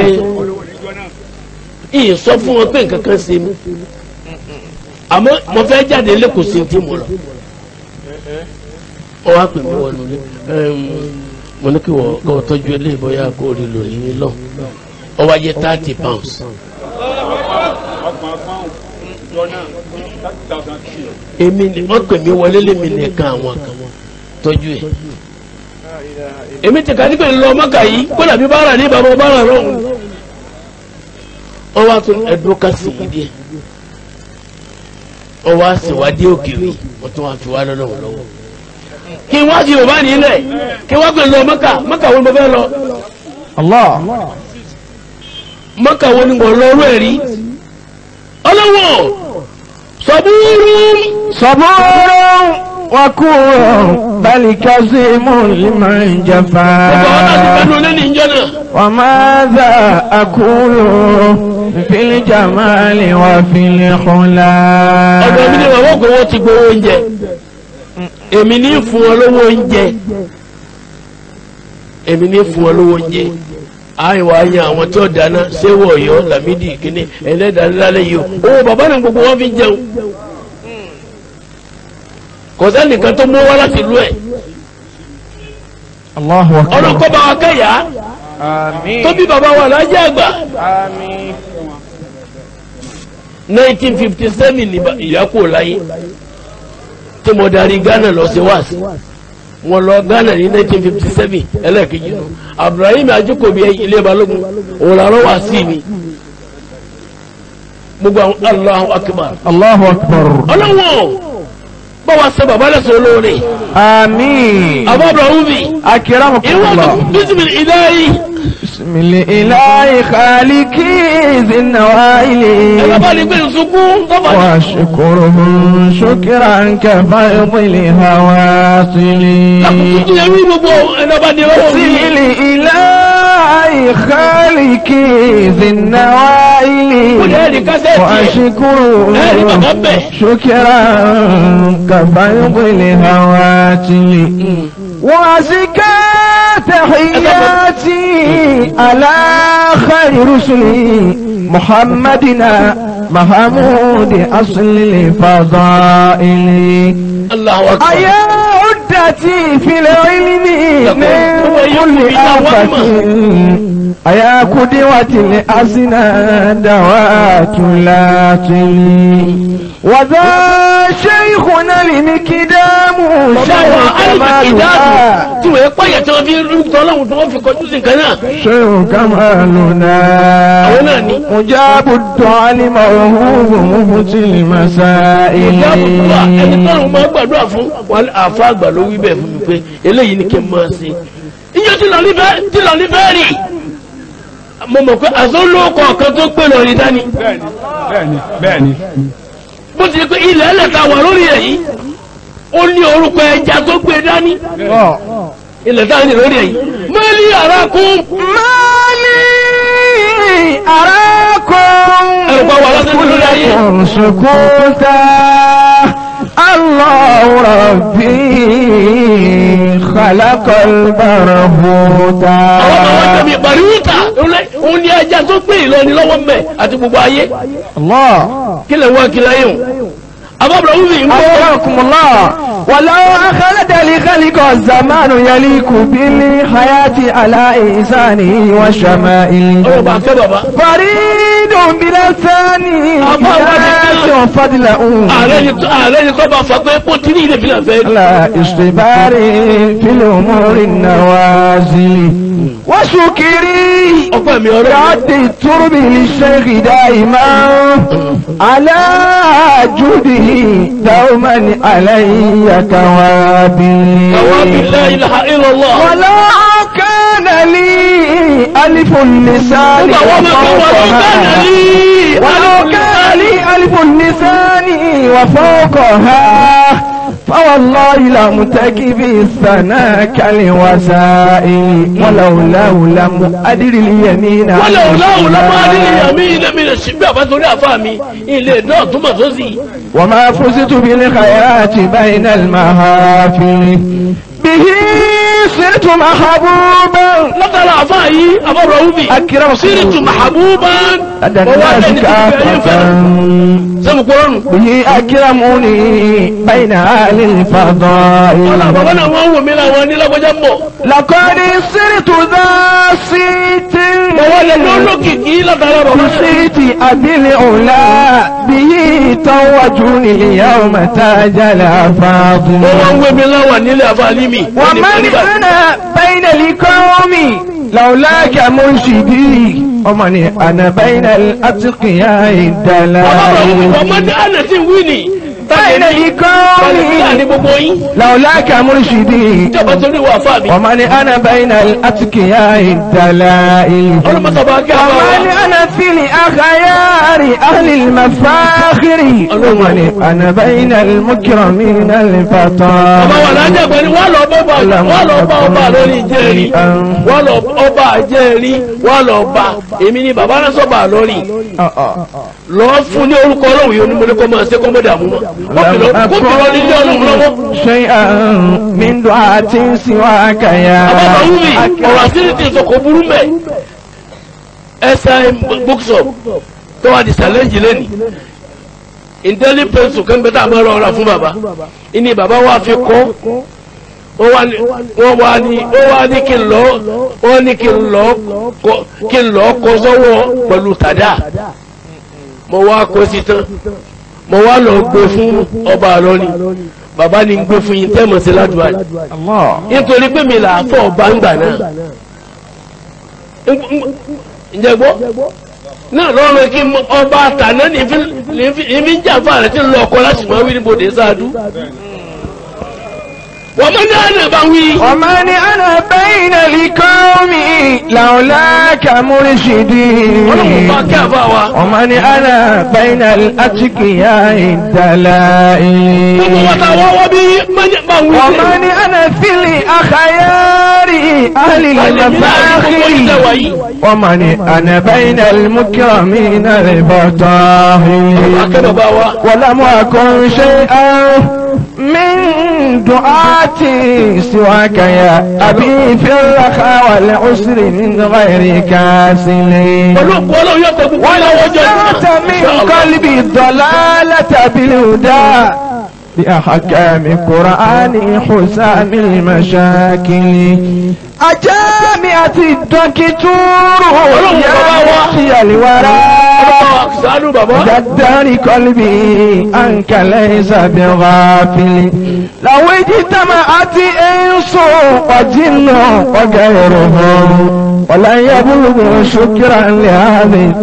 ìyìn sọ fún wọn pé nǹkan kan ṣe mí àmọ́ mo fẹ́ jáde lẹ́kọ̀ọ́ sí ti mo lọ ọ wá pè mí wọnú ilé mo ní kí wọ́n kọ́ tọ́jú ilé bóyá kó rí lò ní lọ ọ wá jẹ́ thirty pounds èmi ni wọ́n pè mí wọlé lémi nìkan àwọn kan tọ́jú ẹ̀ èmi ti kà ní pé ńlọ mọ́kà yìí kó dàbí bára ní bàbá bára lọ́hùn wọ́n wá tún ẹ̀dùn ká sí i díẹ̀ wọ́n wá ṣèwádìí òkèèrè wọ́n tún wá fi wá lọ́wọ́ lọ́wọ́ kí wọ́n fi yorùbá nílẹ̀ kí wọ́n pè lọ mọ́kà mọ́kà wo ni mo fẹ́ lọ الله mọ́kà wo ni mo lọ ọrú ẹ̀ rí ọlọ́wọ́ sọ̀búrú صبور وكور بل كظيم لمن gbogbo àwọn náà ti جفا fẹ́nu lẹ́nu ìjọ náà وماذا أقول في الجمال وفي الحلا ọ̀dọ̀ mi ni bàbá kò wọ́n ti gbowó oúnjẹ èmi ní fún ọ lówó oúnjẹ èmi ní fún ọ lówó oúnjẹ àìwá yan àwọn tí ó dáná séwọ Ọ̀yọ́ Lámídì kíní ẹlẹdàálálẹ yìí o owó bàbá náà gbogbo wọn fi jẹun kò sẹ́nìkan tó mú wá láti lú ẹ̀ الله أكبر ọlọ́kọ́ bá wa kẹ́yà آمين tó bí bàbá wa lájẹ́ àgbà آمين 1957 ní ba- ìyá kò láyé tí mo darí Ghana lọ sí wáàsí mo lọ Ghana ní 1957 ẹlẹ́ẹ̀kejì nù Abdulrahim Ajukobi ilé balógun òun làárọ̀ wá sí mi gbogbo àwọn Allahu Akbar الله أكبر ọlọ́wọ́ bá wa sọ bàbá lẹ́sọ̀ olóore آمين àbá Abdulrahim bi أكرمكم ìwọ الله bísí ìdáyì بسم الإله خالقي ذي النوائل ẹ̀ka bá ní pé nsukún tọ́ba واشكره شكرا كفيض الهواصل lákòókò tí yẹ wí gbogbo ẹ̀dá bá ní ọwọ́ بسم mi. الإله خالقي ذي النوائل kò ní ẹ̀rí kásẹ̀tì ẹ̀ وأشكره ẹ̀rí bàbá bẹ̀. شكرا كفيض الهواتف وأزكى تحياتي على خير رسلي محمدنا محمود أصل الفضائل Allahu akbar. أيا عدتي في العلم من كل آفة أيا قدوة الأسنى دوات لا تلي وذا شيخنا المكدام bàbá شيخ wa alìmọ̀ ìdáàbò كمالنا tí wọ́n pààyà tí wọ́n fi ń rúkọ ọlọ́run tí wọ́n fi kọjú sí nǹkan náà. شيخ كمالنا àwọn náà ní. مجاب الدعاء موهوب مفتي المسائل ìjábọ̀ wa ẹni tọ́run máa gbàdúrà fún wọn àfa àgbà ló wí bẹ́ẹ̀ fún mi pé eléyìí ni kí n máa ṣe. iye tí lọ́ọ́ nífẹ̀ẹ́ tí lọ́ọ́ nífẹ̀ẹ́ rì mo mọ̀ pé àzọ́lọ́kọ̀ kan tó gbé lọ rí dání. bẹ́ẹ̀ni bẹ́ẹ̀ni bẹ́ẹ̀ni. bó ti di pé ilẹ̀ ẹlẹ́ta wà lórí ẹ̀ yìí ó ní orúkọ ẹja tó gbé dání. ilẹ̀ tá a ní lórí ẹ̀ yìí. mẹ́lí ara kún. مالي أراكم ẹ̀rùpá wà lọ́sẹ̀ tó lórí ayé. كن سكوتا الله ربي خلق البرهوتا àwọn ọmọ wọn tẹ̀mí bàríwúta òun ni ẹja tó gbé ìlọrin lọ́wọ́ mẹ́ àti gbogbo ayé. الله kí lè wọ́n kí lẹ́yìn o. àbábọ̀ wúmi ń bọ́. أكرمكم الله ولو أخلد لخلق الزمان يليق بالحياة على إنسانه وشمائله ọ̀rọ̀ bá fẹ́ bàbá. فريد بلا ثاني أبا ذات فضله ààrẹ ni tó ààrẹ ni tó bá fọ pé kó tí ní ilé fìlà fẹ́. على استبار في الأمور النوازل وشكري ọgbà mi ọ̀rọ̀ mi. بعد الترب للشيخ دائما على جوده دوما علي كوابل àwọn abilá ilaha illallah. ولو كان لي ألف اللسان nígbà wọn máa fi wọn ló bẹ̀rẹ̀ وفوقها ní. ولو كان لي ألف اللسان وفوقها فوالله لم تكف الثناء كالوسائل ولولاه لم أدر اليمين wọ́n lè wùláwù lọ́mọ adìyẹ mi ilé mi lè ṣí bí àbátorí àfa mi ilé náà túmọ̀ tó sì. وما فزت بالخيرات بين المحافل به صرت محبوبا látara àfa yìí àbọ̀rọ̀ wúmi. أكرم sírìtù mahabuba. لدى wọ́n wá الناس lẹ́ni tó fi ayé كافة fẹ́ràn. sẹ́mu kúrọ́nù. به أكرموني بين أهل wọ́n là bàbá الفضائل náà wọ́n wò mí làwọn nílágbọ́jà mọ̀. لقد صرت ذا صيت mo wá lè lọ́ lókìkí látara bàbá. صيت أبي العلا به توجوني اليوم تاج mo wá ń الأفاضل wé mi láwà nílé àfàlí mi. ومن أنا بين القوم لولاك مرشدي ومن أنا بين الأتقياء الدلائل ọmọdé àná tí ń wí ni. بين Bàlẹ̀ ní القوم gbogbo yín. لولاك مرشدي Ìjọba torí wà fà mí. ومن أنا بين الأتقياء الدلائل Ọlọ́mọsọ̀bá kí a bá ومن wa. أنا في الأخيار أهل المفاخر ومن أنا بين المكرمين Ọba الفطار wà lájà pẹ̀lú wà lọ bá ọba wà lọ bá ọba lórí ìjẹ́rí. Wà lọ ọba àjẹ́rí wà lọ bá èmi ni bàbá náà sọ̀bà lórí. Lọ fún ní orúkọ ọlọ́run yìí onímọ̀lẹ́ kọ́ máa ṣe kọ́ mọ́dà mú mọ́. Kó fi lọ nílé ọlọ́run lọ́wọ́. شيئا من دعاة سواك يا Àbábọ̀ wúmi ọ̀rọ̀ àṣírí ti sọ kò burú mẹ́. SIM bookshop tó wà di challenge lẹ́nìí. Indeli pencil kan bẹ́tà máa rọra fún bàbá. Ìní bàbá wa fi kọ́. Wọ́n wá ní wọ́n wá ní wọ́n wá ní kí n lọ wọ́n ní kí n lọ kọ́ kí n lọ kọ́ sọ́wọ́ pẹ̀lú tàdá. Mo wá kó sí tán. Mo wá lọ gbé fún ọba àlọ́ni. Bàbá ni ń gbé fún yín tẹ́mọ̀ sí ládùúgbò yìí الله nítorí pé mi là á fọ ọba ń gbà náà ǹjẹ́ gbọ́ náà lọ́rùn kí n ọba àtàná ní fi ń jà fún àrẹ tí ń lọ ọkọ láti máa wí níbo dé sáadú wọ́n mọ́ ní àná bá wí. ومن أنا بين القوم لولاك مرشدي ọlọ́run bá kí àfa wa. ومن أنا بين الأتقياء الدلائل gbogbo wa ta wọ́n wọ́n bí mọ́nyẹ́ bá wí. ومن أنا في الأخيار أهل المفاخر ومن أنا بين المكرمين البطاهر akẹ́ bàbá wa. ولم أكن شيئا من دعاتي سواك يا أبي في الرخاء والعسر من غير كاسل pẹ̀lú òkú ọlọ́run yóò tẹ gbogbo ilé ọwọ́ jẹ́ ونزعت من قلبي الضلالة بالهدى بأحكام قرآن حسام المشاكل أجامعة الدكتور يا الورى sànú bàbá. جدار قلبي أنك ليس بغافل لو اجتمعت إنس وجن وغيرهم ولن يبلغ شكرا لهذه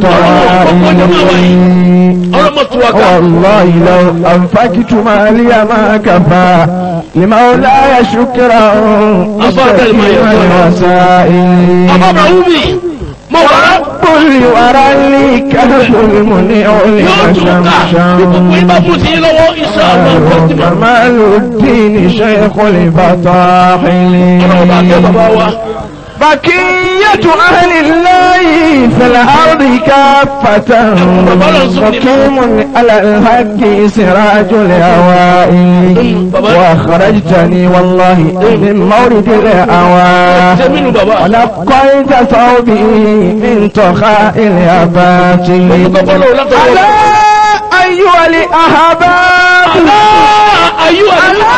الطوائف ọlọ́mọ tó wa ká. والله لو أنفقت مالي ما كفى لمولاي شكرا أفضل ما يقول. وسائل bàbá bàbá wúmi. mo wà á. كل ورى لي كهف المنيع yóò tún ká. bí gbogbo yín bá لمشمشم mú sí yín lọ́wọ́ iṣẹ́ ọ̀nà ọ̀gbọ́n كمال الدين شيخ البطاحل ọlọ́run bá kẹ́ bàbá wa. بقية أهل الله في الأرض كافة مقيم على الحق سراج الهوائل وأخرجتني والله من مورد الأوائل sẹ́mínú bàbá. ونقيت ثوبي من طخاء الأباطيل gbogbo ọlọ́run látọ̀wọ́. ألا أيها الأحباب ayú ألا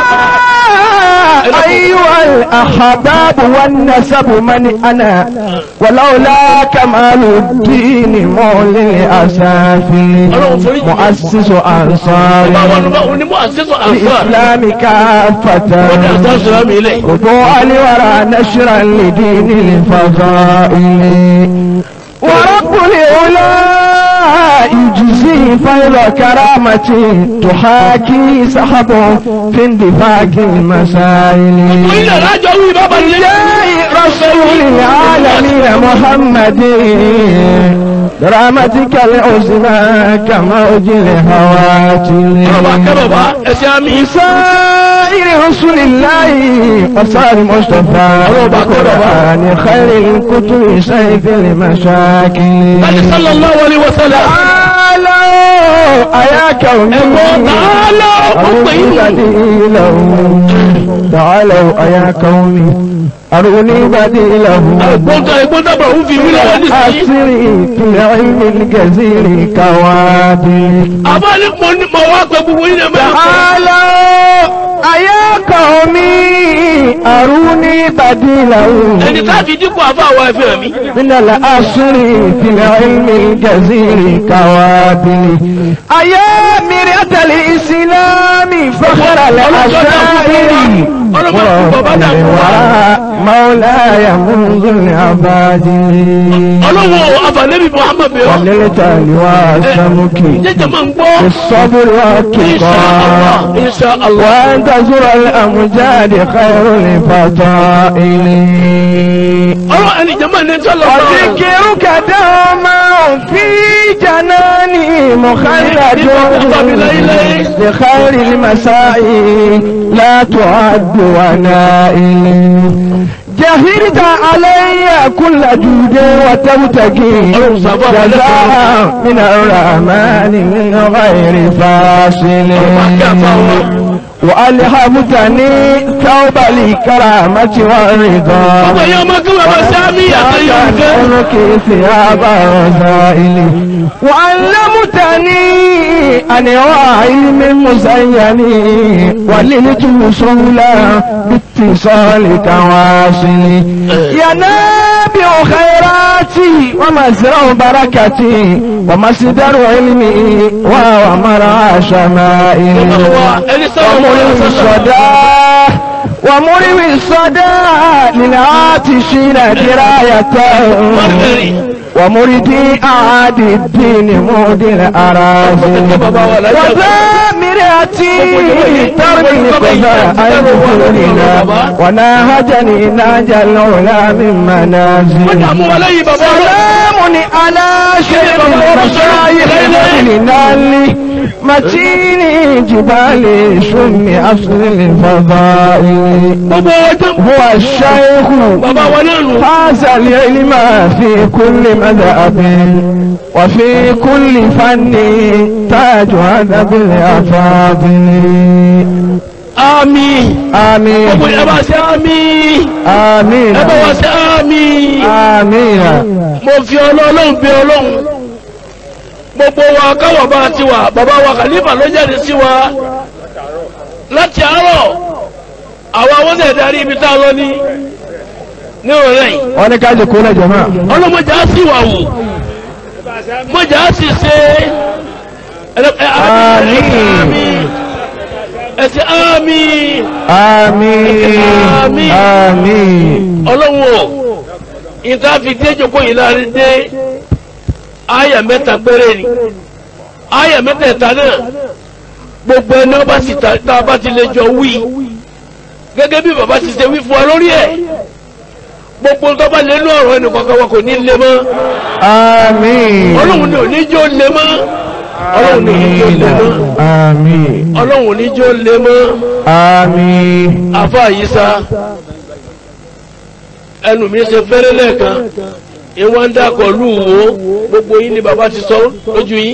أيها الأحباب والنسب من أنا ولولا كمال الدين مولي أسافي مؤسس bàbá wa أنصار ló bá wọn ní mú àṣẹ́sọ àǹfà. الإسلام wọ́n ní كافة àtàṣe mi lẹ̀. خضوع لورى نشرا لدين الفضائل ورب العلا يجزي فيض كرامة تحاكي سحبه في اندفاق المسائل mo ilẹ̀ lájọ wí bàbá ní. جاء رسول العالمين محمد برحمتك العظمى كموج الهواتل bàbá kẹ́ bàbá ẹsẹ̀ àmì. سائر رسل الله وصار مصطفى وبقرآن خير الكتب سيف المشاكل láti sallallahu alaihi wasallam. تعالوا أيا كوني ẹ̀gbọ́n tààlọ́ ọ̀pẹ̀ أروني inú. بديله تعالوا أيا قومي أروني بديله ẹ̀gbọ́n tó ẹ̀gbọ́n tó bọ̀ ń fi mí lọ́wọ́ nísìnyí. أسري في العلم الجزير كوابل àbá ní mo ní mo wá pẹ́ gbogbo yín lẹ́mọ̀ ẹ̀kọ́. تعالوا أيا قومي أروني بديله ẹni tá a fi dípò àfa àwọn ẹ̀fẹ́ mi. من الأسر في العلم الجزير كوابل أيا مرية الإسلام فخر الأشاعر مولاي منذ العبادل ọlọ́wọ́ àfàlẹ́bí muhammed bẹ̀rẹ̀. وللتال والسمك jẹ́jẹ́ máa ń gbọ́. بالصبر والتقى insha allah. وأن تزور الأمجاد خير الفضائل ọlọ́ ẹni jẹ́ máa ń nẹ́tọ́ lọ. وذكرك دوما في جناني مخلد لخير المساء لا تعد ونائل جهرت علي كل جود وتبتغي جزاء من الرحمن من غير فاصل وألهمتني ثوب الكرامة والرضا ọmọ yẹn ọmọ kí wọ́n máa ṣe àmì àtẹ̀yẹ ìfẹ́. أنك ثياب الرذائل وعلمتني أنواع علم مزين وللت وصولا باتصالك واصل يا نابع خيراتي ومزرع بركتي ومصدر علمي وهو مرعى شمائل ẹni sọ́wọ́ ومرم الصدى ومرم الصدى للعاتشين دراية ومردي أعاد الدين مودي الأراضي وزامرتي ترمي قضاء الدنيا وناهجني ناج العلا من منازل mú wa lẹ́yìn bàbá wa. سلام على شيخ المشايخ الهلال متين جبال شم أصل الفضائل gbogbo ọjọ́ هو الشيخ bàbá wa náà nù. فاز العلم في كل مذهب وفي كل فن تاج أدب الأفاضل àmín. gbogbo آمين ẹ bá ṣe àmín. آمين ẹ bá wa ṣe àmín. آمين mo fi ọlọ́run bí ọlọ́run gbogbo wa káwọ̀ bá ti wà bàbá wa kàlífà ló jáde sí wa láti àárọ̀ àwọn awọ́sẹ̀ darí ibi tá a lọ ní ní òrẹ́ yìí wọ́n ní ká jẹ́ kó lẹ́jọ́ náà ọlọ́mọdé á sì wà wò mọ̀jà á sì ṣe ẹ- ẹ- Àmín. ẹ ṣe àmín àmín Àmín. àmín ọlọ́run o ìta fi dé jókòó yìí láàrin dé àyà mẹ́ta péré ni àyà mẹ́tẹ̀ẹ̀ta náà gbogbo ẹni ọba sì ta tá a bá ti lè jọ wí gẹ́gẹ́ bí bàbá ti ṣe wí fún wa lórí ẹ̀ gbogbo tó bá lé ní ọ̀rọ̀ ẹnì kankan wa kò ní lé mọ́ àmín ọlọ́run ni ò ní jó lé mọ́ ọlọ́run ni ò ní jó lé mọ́ àmín ọlọ́run ò ní jó lé mọ́ àmín àfa yìí sá ẹnu mi ṣe fẹ́rẹ́ lẹ́ẹ̀kan ìwọ́n ń dàkọ̀ lù wò gbogbo yín ni bàbá ti sọ lójú yín.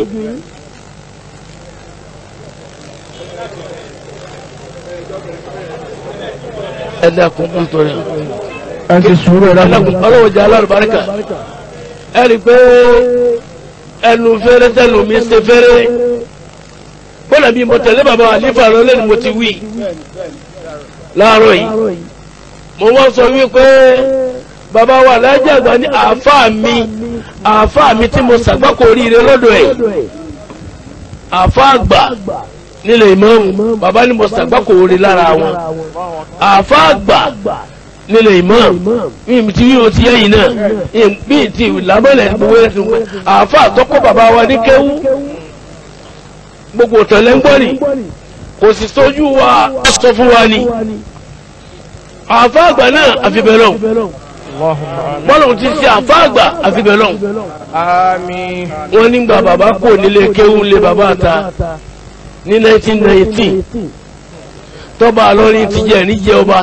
ẹ dákun nítorí ẹ ti sùúrù ẹ ẹ dákun dákun ọlọ́wọ́ jẹ́ alárùbáríkà ẹ rí i pé ẹnu fẹ́rẹ́ tẹnu mi ṣe fẹ́rẹ́ bọ́lá bí mo tẹ̀lé bàbá àlífà lọ lẹ́nu mo ti wí láàárọ̀ yìí mo wọ́n sọ wípé bàbá wa lájẹ́ àgbà ní àáfàá mi àáfàá mi tí mo ṣàgbákò oríire lọ́dọ̀ ẹ̀ àáfàá àgbà nílẹ̀ ìmáàmù bàbá ni mo ṣàgbákò orí lára wọn àáfàá àgbà nílẹ̀ ìmáàmù mi ti wí o ti yẹ́yìn náà bí ti lábọ́lẹ̀ gbogbo ẹ̀ tó pẹ́ àáfàá tọ́kọ́ bàbá wa ní kéwú gbogbo tẹ̀lé ń gbọ́ ni kò sì sójú wa sọ fún wa ni àfa àgbà náà àfibẹ̀lọ́n bọ́lọ̀ ti ṣe àfa àgbà àfibẹ̀lọ́n àmín wọ́n nígbà bàbá kò nílé kéwú lé bàbá ta ní 1919 tọ́ba àlọ́rin ti jẹ́ níjẹ́ ọba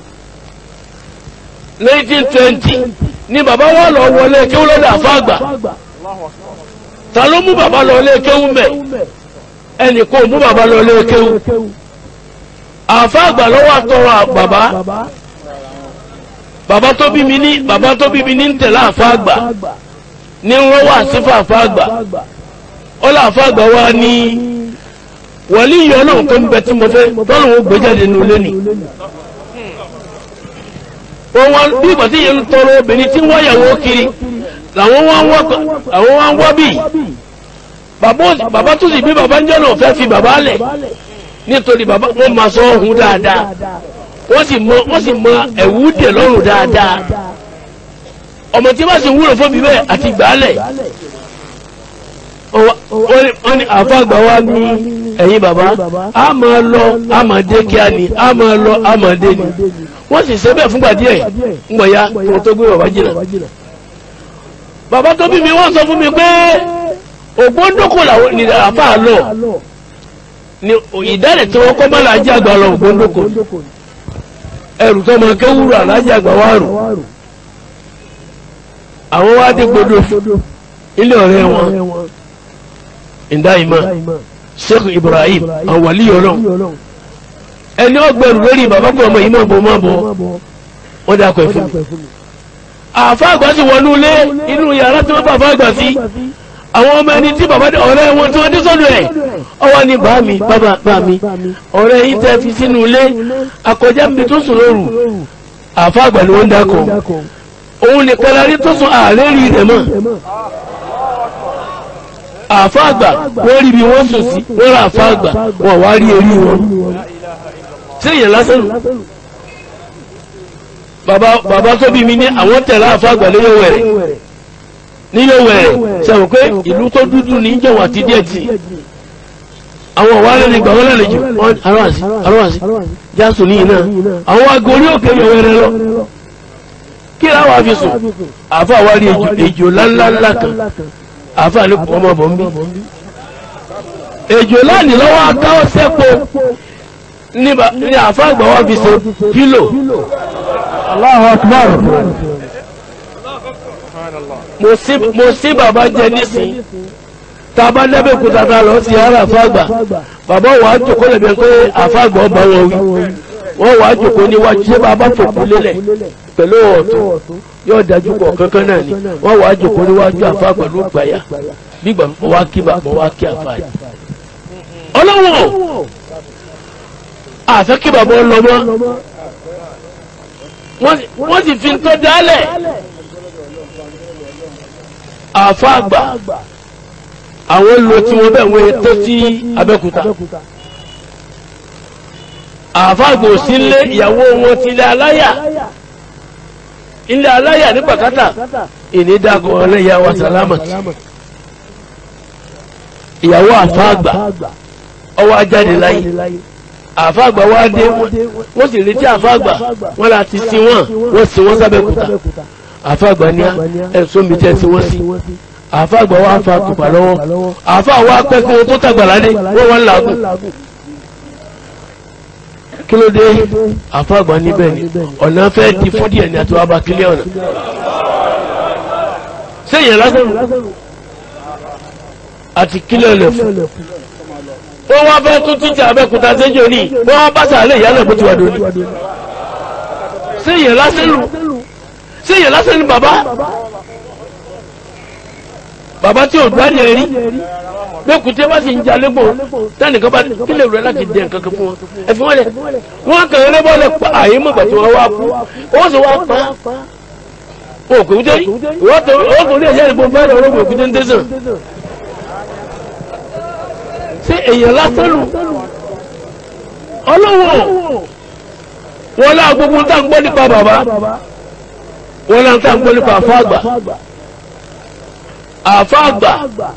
1920 ní bàbá wà lọ wọlé kéwú lọ́dọ̀ àfa àgbà ta ló mú bàbá lọ lé kéwú mẹ́ ẹnì kò mú bàbá lọ lé kéwú àfa àgbà lọ́wọ́ àtọrọ bàbá bàbá tó bí mi ní bàbá tó bí mi ní ń tẹ̀lé àfa àgbà ní wọ́n wà sífà àfa àgbà ó lọ àfa àgbà wa ní wọ̀lí ìyọ́ náà tó ń bẹ tí mo fẹ́ tọ́lù wọn gbé jáde nínú lẹ́nu wọ́n wá bí ìgbà tí yẹn ń tọrọ obìnrin tí wọ́n yàwó kiri làwọn wá ń wá àwọn wá ń wá bì bàbá tó sì bí bàbá ń jẹ́ náà fẹ́ fi bàbá lẹ̀ nítorí bàbá wọn máa sọ ọhún dáadáa wọ́n sì mọ wọ́n sì mọ ẹ̀wù dè lọ́rùn dáadáa ọmọ tí wọ́n sì wúlò fún mi bẹ́ẹ̀ àti gbàálẹ̀ wọ́n ní àfàgbà wa ní ẹ̀yin bàbá a máa lọ a máa dé kíá ni a máa lọ a máa dé ni wọ́n sì ṣe bẹ́ẹ̀ fúngbà díẹ̀ ńgbọ̀ ya wọ́n tó gbé bàbá jìnnà bàbá tó bí mi wọ́n sọ fún mi pé ògbóńdókò làwọn ní àfà lọ ni ìdálẹ̀ tí wọ́n kọ́ mọ́ làájì àgbà lọ ògbóńdókò ẹrù tó máa kéwúrò àlájì àgbà wà rò àwọn wá dé gbọdọ̀ ilé ọ̀rẹ́ wọn ìdáìmọ̀ Sheikh Ibrahim àwọn wàlíyọ̀ ọlọ́run ẹni ọgbẹ̀rù lórí bàbá pé ọmọ yìí máa bọ̀ máa bọ̀ wọ́n dákọ̀ ẹ̀ fún mi àfa àgbà sì wọnú ilé inú yàrá tí wọ́n bá àfa àgbà sí àwọn ọmọ ẹni tí bàbá ọ̀rẹ́ wọn tí wọ́n dé sọ́dọ̀ ẹ̀ ọwọ́ ni bá mi bàbá bá mi ọ̀rẹ́ yìí tẹ́ fi sínú ilé akọjá mi tó sùn lóru àfa àgbà ni wọ́n dákọ̀ òun nìkan la rí tó sùn ààrẹ rí rẹ̀ mọ́ àfa àgbà wọ́n rí bí wọ́n sùn sí wọ́n rà àfa àgbà wọ́n wá rí erí wọn sẹ́yìn lásán nù bàbá bàbá tó bí mi ní àwọn tẹ̀lé àfa àgbà lórí wẹ̀rẹ̀ nílé wẹ̀rẹ̀ sẹ́wọ̀n pé ìlú tó dúdú ní jẹ̀wọ̀n àti díẹ̀ tì àwọn ọ̀wá lẹ́nu ìgbà wọn lálejò arọ́wàsí arọ́wàsí jásù ní iná àwọn aago orí òkè yọ wẹ̀rẹ̀ lọ kí láwọn afi sùn àfa wa rí ejò ejò ńláńlá kan àfa ní ọmọ bọ̀ ń bí ejò láàní lọ́wọ́ akáwọ́ sẹ́po ní àfa àgbà wa fi ṣe pílò Allahu Akbar. mo sí mo sí bàbá jẹ nísìn tá a bá lẹ́bẹ̀ kúta tá a lọ sí ara àfàgbà bàbá wa á jòkó lẹ́bẹ̀ pé àfàgbà ọba wọn wí wọ́n wà á jòkó níwájú ṣé bàbá fòkú lélẹ̀ pẹ̀lú ọ̀tún yóò dájú pọ̀ kankan náà ni wọ́n wà á jòkó níwájú àfà pẹ̀lú gbàyà gbígbà mọ́ wá kí bàbá wá kí àfà yìí. ọlọ́wọ́n àfẹ́ kí bàbá lọ mọ́ wọ́n sì fi ń tọ́ dálẹ̀ àfa àgbà àwọn lo tí wọ́n bẹ̀ wọ́n tó sí Abẹ́òkúta àfa àgbà ò sí ilé ìyàwó wọn ti ilé aláyà ilé aláyà ní pàkátà ìní dàgọ̀ ọlẹ́yà wa sàlámà ìyàwó àfa àgbà ọwọ́ ajáde láyé àfa àgbà wá dé wọ́n sì retí àfa àgbà wọ́n la ti sin wọ́n wọ́n sin wọ́n sábẹ́kúta àfa àgbà ní ẹ̀sùn mi tẹ́ sí wọ́n sí àfa àgbà wa fa tùpà lọ́wọ́ àfa wa pẹ́kẹ́ tó tàgbàládé wọ́n wọ́n làágùn kí ló dé àfa àgbà níbẹ̀ ni ọ̀nà fẹ́ di fún díẹ̀ ní àti wàá bá kílẹ̀ ọ̀nà sẹ́yìn lásán àti kílẹ̀ ọ̀nà fún wọ́n wá fẹ́ tún títí abẹ́kúta sẹ́jọ́ ní wọ́n wá bá sàálẹ̀ ìyálẹ̀ bó ti wà lórí sẹ́yìn lásán lù sẹ́yìn lásán ni bàbá bàbá tí ò gbádùn ẹ̀rí gbẹ́kùtẹ́ bá sì ń jalè gbọ́n tẹ́nìkan bá kílẹ̀ rẹ̀ láti dẹ̀ nǹkan kan fún wọn ẹ̀fí wọn lẹ̀ wọ́n kàn lé bọ́ọ̀lẹ̀ pa àyè mọ̀gbà tí wọ́n wá kú ó sì wá pa òkùté ìwọ́n tó rí ẹ̀yẹ́ ìbò bá rẹ̀ ọlọ́gbọ̀n òkùté ń tẹ̀sán ṣé èèyàn lásán lù ọlọ́wọ́ wọn lá gbogbo tá à ń gbọ́ nípa bàbá wọn lá tá à ń gbọ́ nípa àfáàgbà àfáàgbà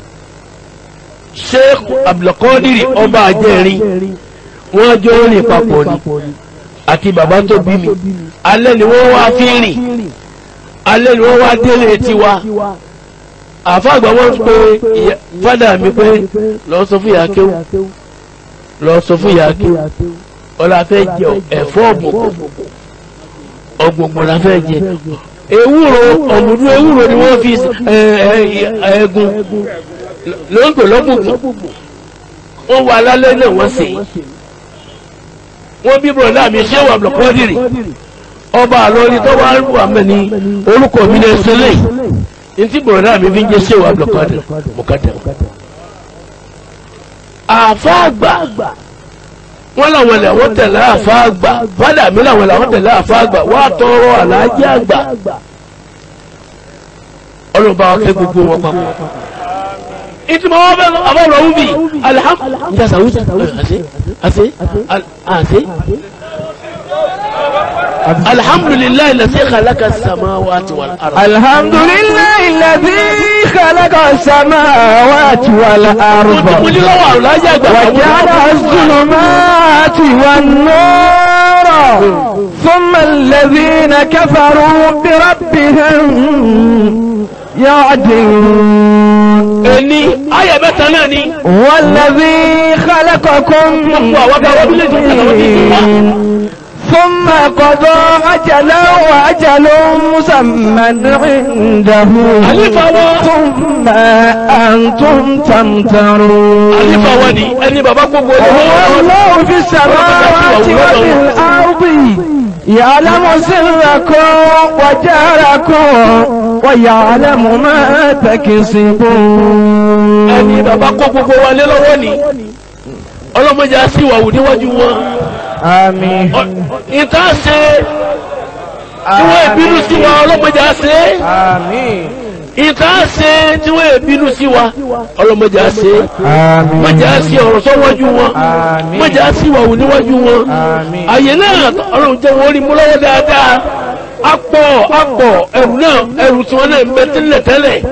sheikh abdulkadiri ọba àjẹrin wọn jọ rìn papọ̀ ni àti bàbá tó bí mi alẹ́ ni wọ́n wá fi rìn alẹ́ ni wọ́n wá délé tiwa àfáàgbà wọn pe fádà mi pé lọ sọ fún ìyá kéwù lọ sọ fún ìyá kéwù ọlá fẹ́ jẹ ẹ̀fọ́ ọ̀gbọ̀gbọ̀ ọ̀gbọ̀gbọ̀ la fẹ́ jẹ ewúro ọ̀mùdú ewúro ni wọ́n fi ẹ̀ẹ́gùn ló ń pè lọ́gbùgbùn wọ́n wà lálẹ́ náà wọ́n sè é wọ́n bí bọ̀dá mi ṣé wà lọ́kọ́dìrì ọba àlọ́rí tó wá wà mẹ́ ní orúkọ mi lè ṣẹlẹ̀ ní tí bọ̀dá mi fi ń jẹ́ ṣé wà lọ́kọ́dìrì mọ̀kádà àfa àgbà wọ́n làwọn làwọn tẹ̀lé àfa àgbà fádà mi làwọn làwọn tẹ̀lé àfa àgbà wọ́n á tọrọ àlàájì àgbà ọlọ́ba ọ̀kẹ́ gbogbo wọn papọ̀ ìtumọ̀ wọn bẹ àbọ̀rọ̀ ọ̀hún bì alihamudulilayi njasa wusa ase ase ase alhamdulilayi lase khalaqa samawati wal ard. alhamdulilayi lase khalaqa samawati wal ard. mo ní lọ́wọ́ àlùlájì àgbà. wàjára zulumati wan nur. ثم الذين كفروا بربهم يعدلون ẹni ayẹ mẹ́ta náà ni. والذي خلقكم ثم قضى أجلا وأجل مسمى عنده àlífà wọn. ثم أنتم تمترون àlífà wọn ni ẹni bàbá gbogbo ẹni هو الله في السماوات وفي الأرض يعلم سركم وجهركم ويعلم ما تكسبون ẹni bàbá kó gbogbo wa lé lọ́wọ́ ni ọlọ́mọdé á sì wà wù níwájú wọn. آمين ìta ṣe tí wọ́n ìbínú sí wa ọlọ́mọdé á ṣe آمين ìta ṣe tí wọ́n ìbínú sí wa ọlọ́mọdé á ṣe آمين mọ̀jà á sí ọ̀rọ̀ sọ́wọ́jú wọn Àmín. mọ̀jà á sí wà wù níwájú wọn Àmín. àyè náà ọlọ́run jẹ́ wọ́n rí mú lọ́wọ́ dáadáa apọ̀ apọ̀ ẹrù náà ẹrù tí wọ́n náà ń bẹ tẹ́lẹ̀ tẹ́lẹ̀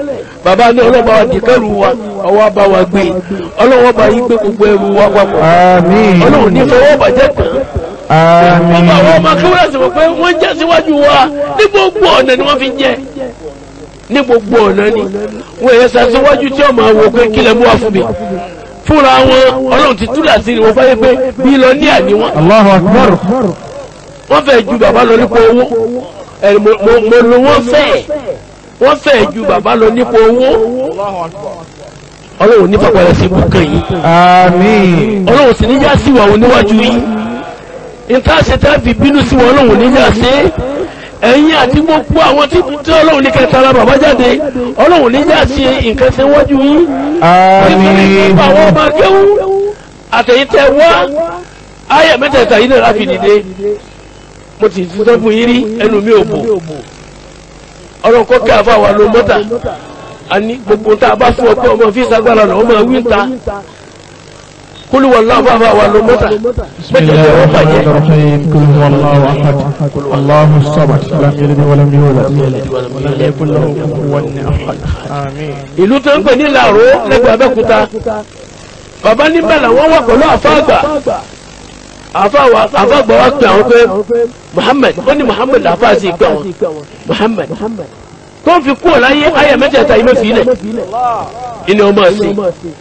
bàbá ní ọlọ́ba wa di kẹrù wa ọwọ́ bá wa gbé ọlọ́wọ́ bá yí gbé gbogbo ẹrù wa papọ̀ آمين ọlọ́run ní fọwọ́ bàjẹ́ tán ọba àwọn آمين ọmọ akéwìrẹ́ sì mọ̀ pé wọ́n jẹ́ síwájú wa ní gbogbo ọ̀nà ni wọ́n fi jẹ́ ní gbogbo ọ̀nà ni wọ́n yẹ sàṣíwájú tí ọmọ àwọ̀ pé kílẹ̀ mú wa fún mi fúnra wọn ọlọ́run ti túlà sí ni wọ́n fáyé pé bí lọ ní àní wọn الله أكبر wọ́n fẹ́ ju bàbá lọ nípa owó ẹ̀rì mo mo- mo lo wọ́n fẹ́ wọ́n fẹ́ ju bàbá lọ nípa owó ọlọ́run ní pàpàrẹ̀ sí ibùkún yìí آمين ọlọ́run sì níjà sí wà wọn níwájú yìí nǹkan àṣetá fi bínú sí wọn ọlọ́run níjà sí ẹ̀yin àti gbogbo àwọn tí tí ọlọ́run ní kẹta ara bàbá jáde ọlọ́run níjà sí nǹkan ṣe wájú yìí آمين àwọn ọmọ akéwú àtẹ̀yìntẹ̀ wá ayé mẹ́tẹ̀ẹ̀ta yìí náà láfi dìde mo ti sọ fún yín rí ẹnu mi ò bò ọlọ́run kọ́ kí àfa wà ló mọ́tà àní gbogbo tá a bá fún ọ pé ọmọ fi sagbára lọ ọmọ wí ń ta kúlù wà láwọn àfa wà ló mọ́tà بسم الله الرحمن الرحيم قل هو الله أحد الله الصمد لم يلد ولم يولد ولم يكن له كفوا أحد آمين ìlú tó ń pè ní làró lẹ́gbẹ̀ẹ́ abẹ́kúta bàbá níbẹ̀ làwọn wà pẹ̀lú àfa àgbà àfa wa àfa àgbà wa pè àwọn pé Muhammad ó ní Muhammad àfa sì pè àwọn Muhammad tó ń fi kú ọ̀láyé ayé mẹ́tẹ̀ẹ̀ta yìí mẹ́fì ilẹ̀ ìní ọmọ ẹ̀sìn